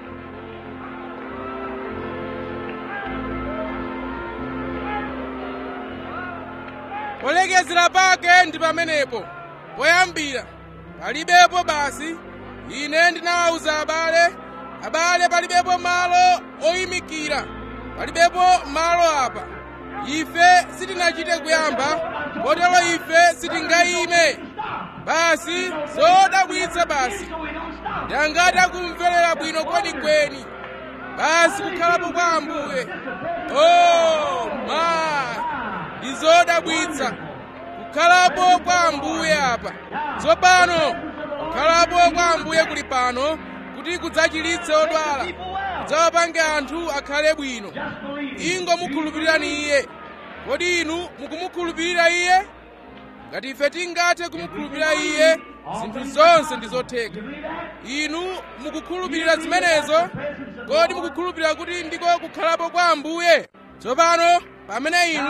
polekezera pake ndi pamenepo poyambira palibepo basi ine ndinawawuza abale abale palibepo malo oyimikira palibepo malo apa ife sitinachite kuyamba kotero ife sitingayime basi zodabwitsa basi ndangati akumverera bwino kwenikweni basi kukhalapo kwa ambuye oh ma ndi zodabwitsa kukhalapo kwa ambuye apa tsopano kukhalapo kwa ambuye kuli pano kuti kudzachiritse odwala kudzawapange anthu akhale bwino ingo mukhulupirirani iye kodi inu mukumukhulupirira iye ngati ife tingathe kumukhulupirira iye zinthu zonse ndi zotheka inu mukukhulupirira zimenezo kodi mukukhulupirira kuti ndiko kukhalapo kwa ambuye tsopano pamene inu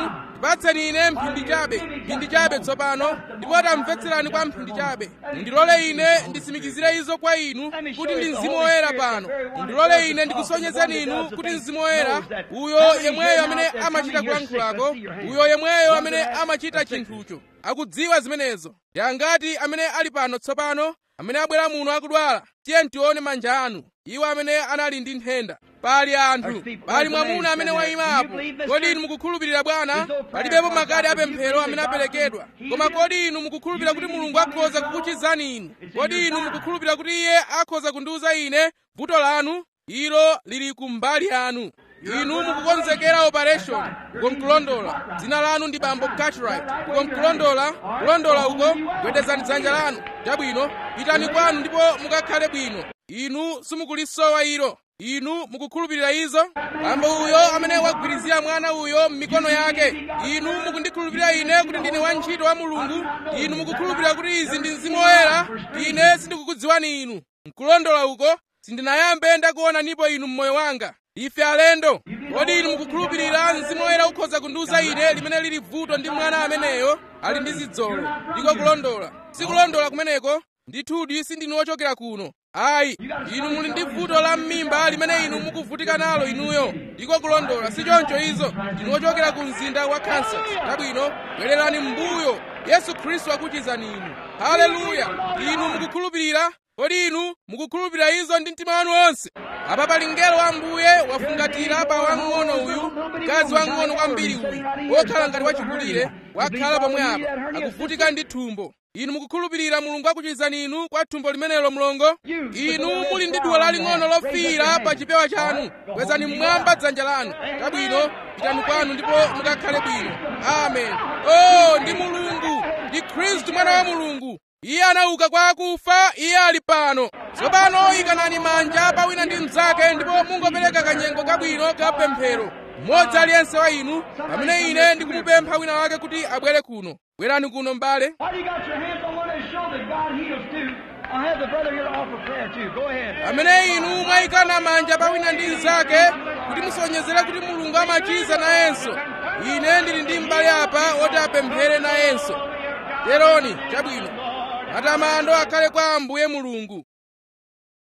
ndipatseni ine mphindi chabe mphindi chabe tsopano ndipo tamvetserani kwa mphindi chabe mundilole ine ndisimikizire izo kwa inu kuti ndi mzimu woyera pano mundilole ine ndikusonyezeni inu kuti mzimu woyera uyo yemweyo amene amachita kulankhulako uyo yemweyo amene amachita chinthucho akudziwa zimenezo ndi angati amene ali pano tsopano amene abwera muno akudwala tiye tione manja anu iwo amene anali ndi nthenda pali anthu pali mwamuna amene wayima apo kodi inu mukukhulupirira bwana palibepo makadi apemphero amene aperekedwa koma kodi inu mukukhulupirira kuti mulungu akhoza kukuchizani inu kodi inu mukukhulupirira kuti iye akhoza kundiuza ine vuto lanu ilo lili kumbali yanu inu mukukonzekera operation ukonkulondola dzina lanu ndi bambo cartwright ukonkulondola kulondola uko gwedezani dzanja lanu chabwino pitani kwanu ndipo mukakhale bwino inu simukulisowa ilo inu mukukhulupirira izo bambo uyo amene wagwirizira mwana uyo m'mikono yake inu mukundikhulupirira ine kuti ndine wantchito wa mulungu inu mukukhulupirira kuti izi ndi mzimu woyera ine sindikukudziwani inu mkulondola uko sindinayambe ndakuonanipo inu mmoyo wanga ife alendo kodi inu mukukhulupirira mzimu woyera ukhoza kundiuza ine limene lili vuto ndi mwana ameneyo ali ndi zidzolo ndiko kulondola sikulondola kumeneko ndithudi sindinu wochokera kuno ayi inu muli ndi vuto la m'mimba limene inu mukuvutika nalo inuyo ndiko kulondola si choncho izo ndinu wochokera ku mzinda wa kansas chabwino bwererani m'mbuyo yesu khristu akuchizani inu haleluya inu mukukhulupirira kodi inu mukukhulupirira izo ndi mtima wanu wonse apa pali mngelo wa mbuye wafungatira pa wang'ono uyu mkazi wang'ono kwambiri uyu wokhala ngati wachikulire wakhala pomwe apa akuvutika ndi thumbo inu mukukhulupirira mulungu akuchizani inu kwa thumbo limenelo mlongo inu muli ndi duwa laling'ono lofiira pa chipewa chanu kwezani mmwamba dzanja lanu chabwino pitani kwanu ndipo mukakhale bwino amen o ndi mulungu ndi khristu mwana wa mulungu iye anauka kwa akufa iye ali pano tsopano ikanani manja pa wina ndi mnzake ndipo mungopereka kanyengo kabwino ka pemphero mmodzi aliyense wa inu pamene ine ndikumupempha wina wake kuti abwere kuno bwerani kuno m'bale Why do you got your hands on one of show that God heals too? I'll have the brother here to offer prayer too. Go ahead. pamene inu mwayikana manja pa wina ndi mnzake kuti musonyezere kuti mulungu amachiza nayenso ine ndili ndi m'bale apa woti apemphere nayenso teroni chabwino matamando akhale kwa ambuye mulungu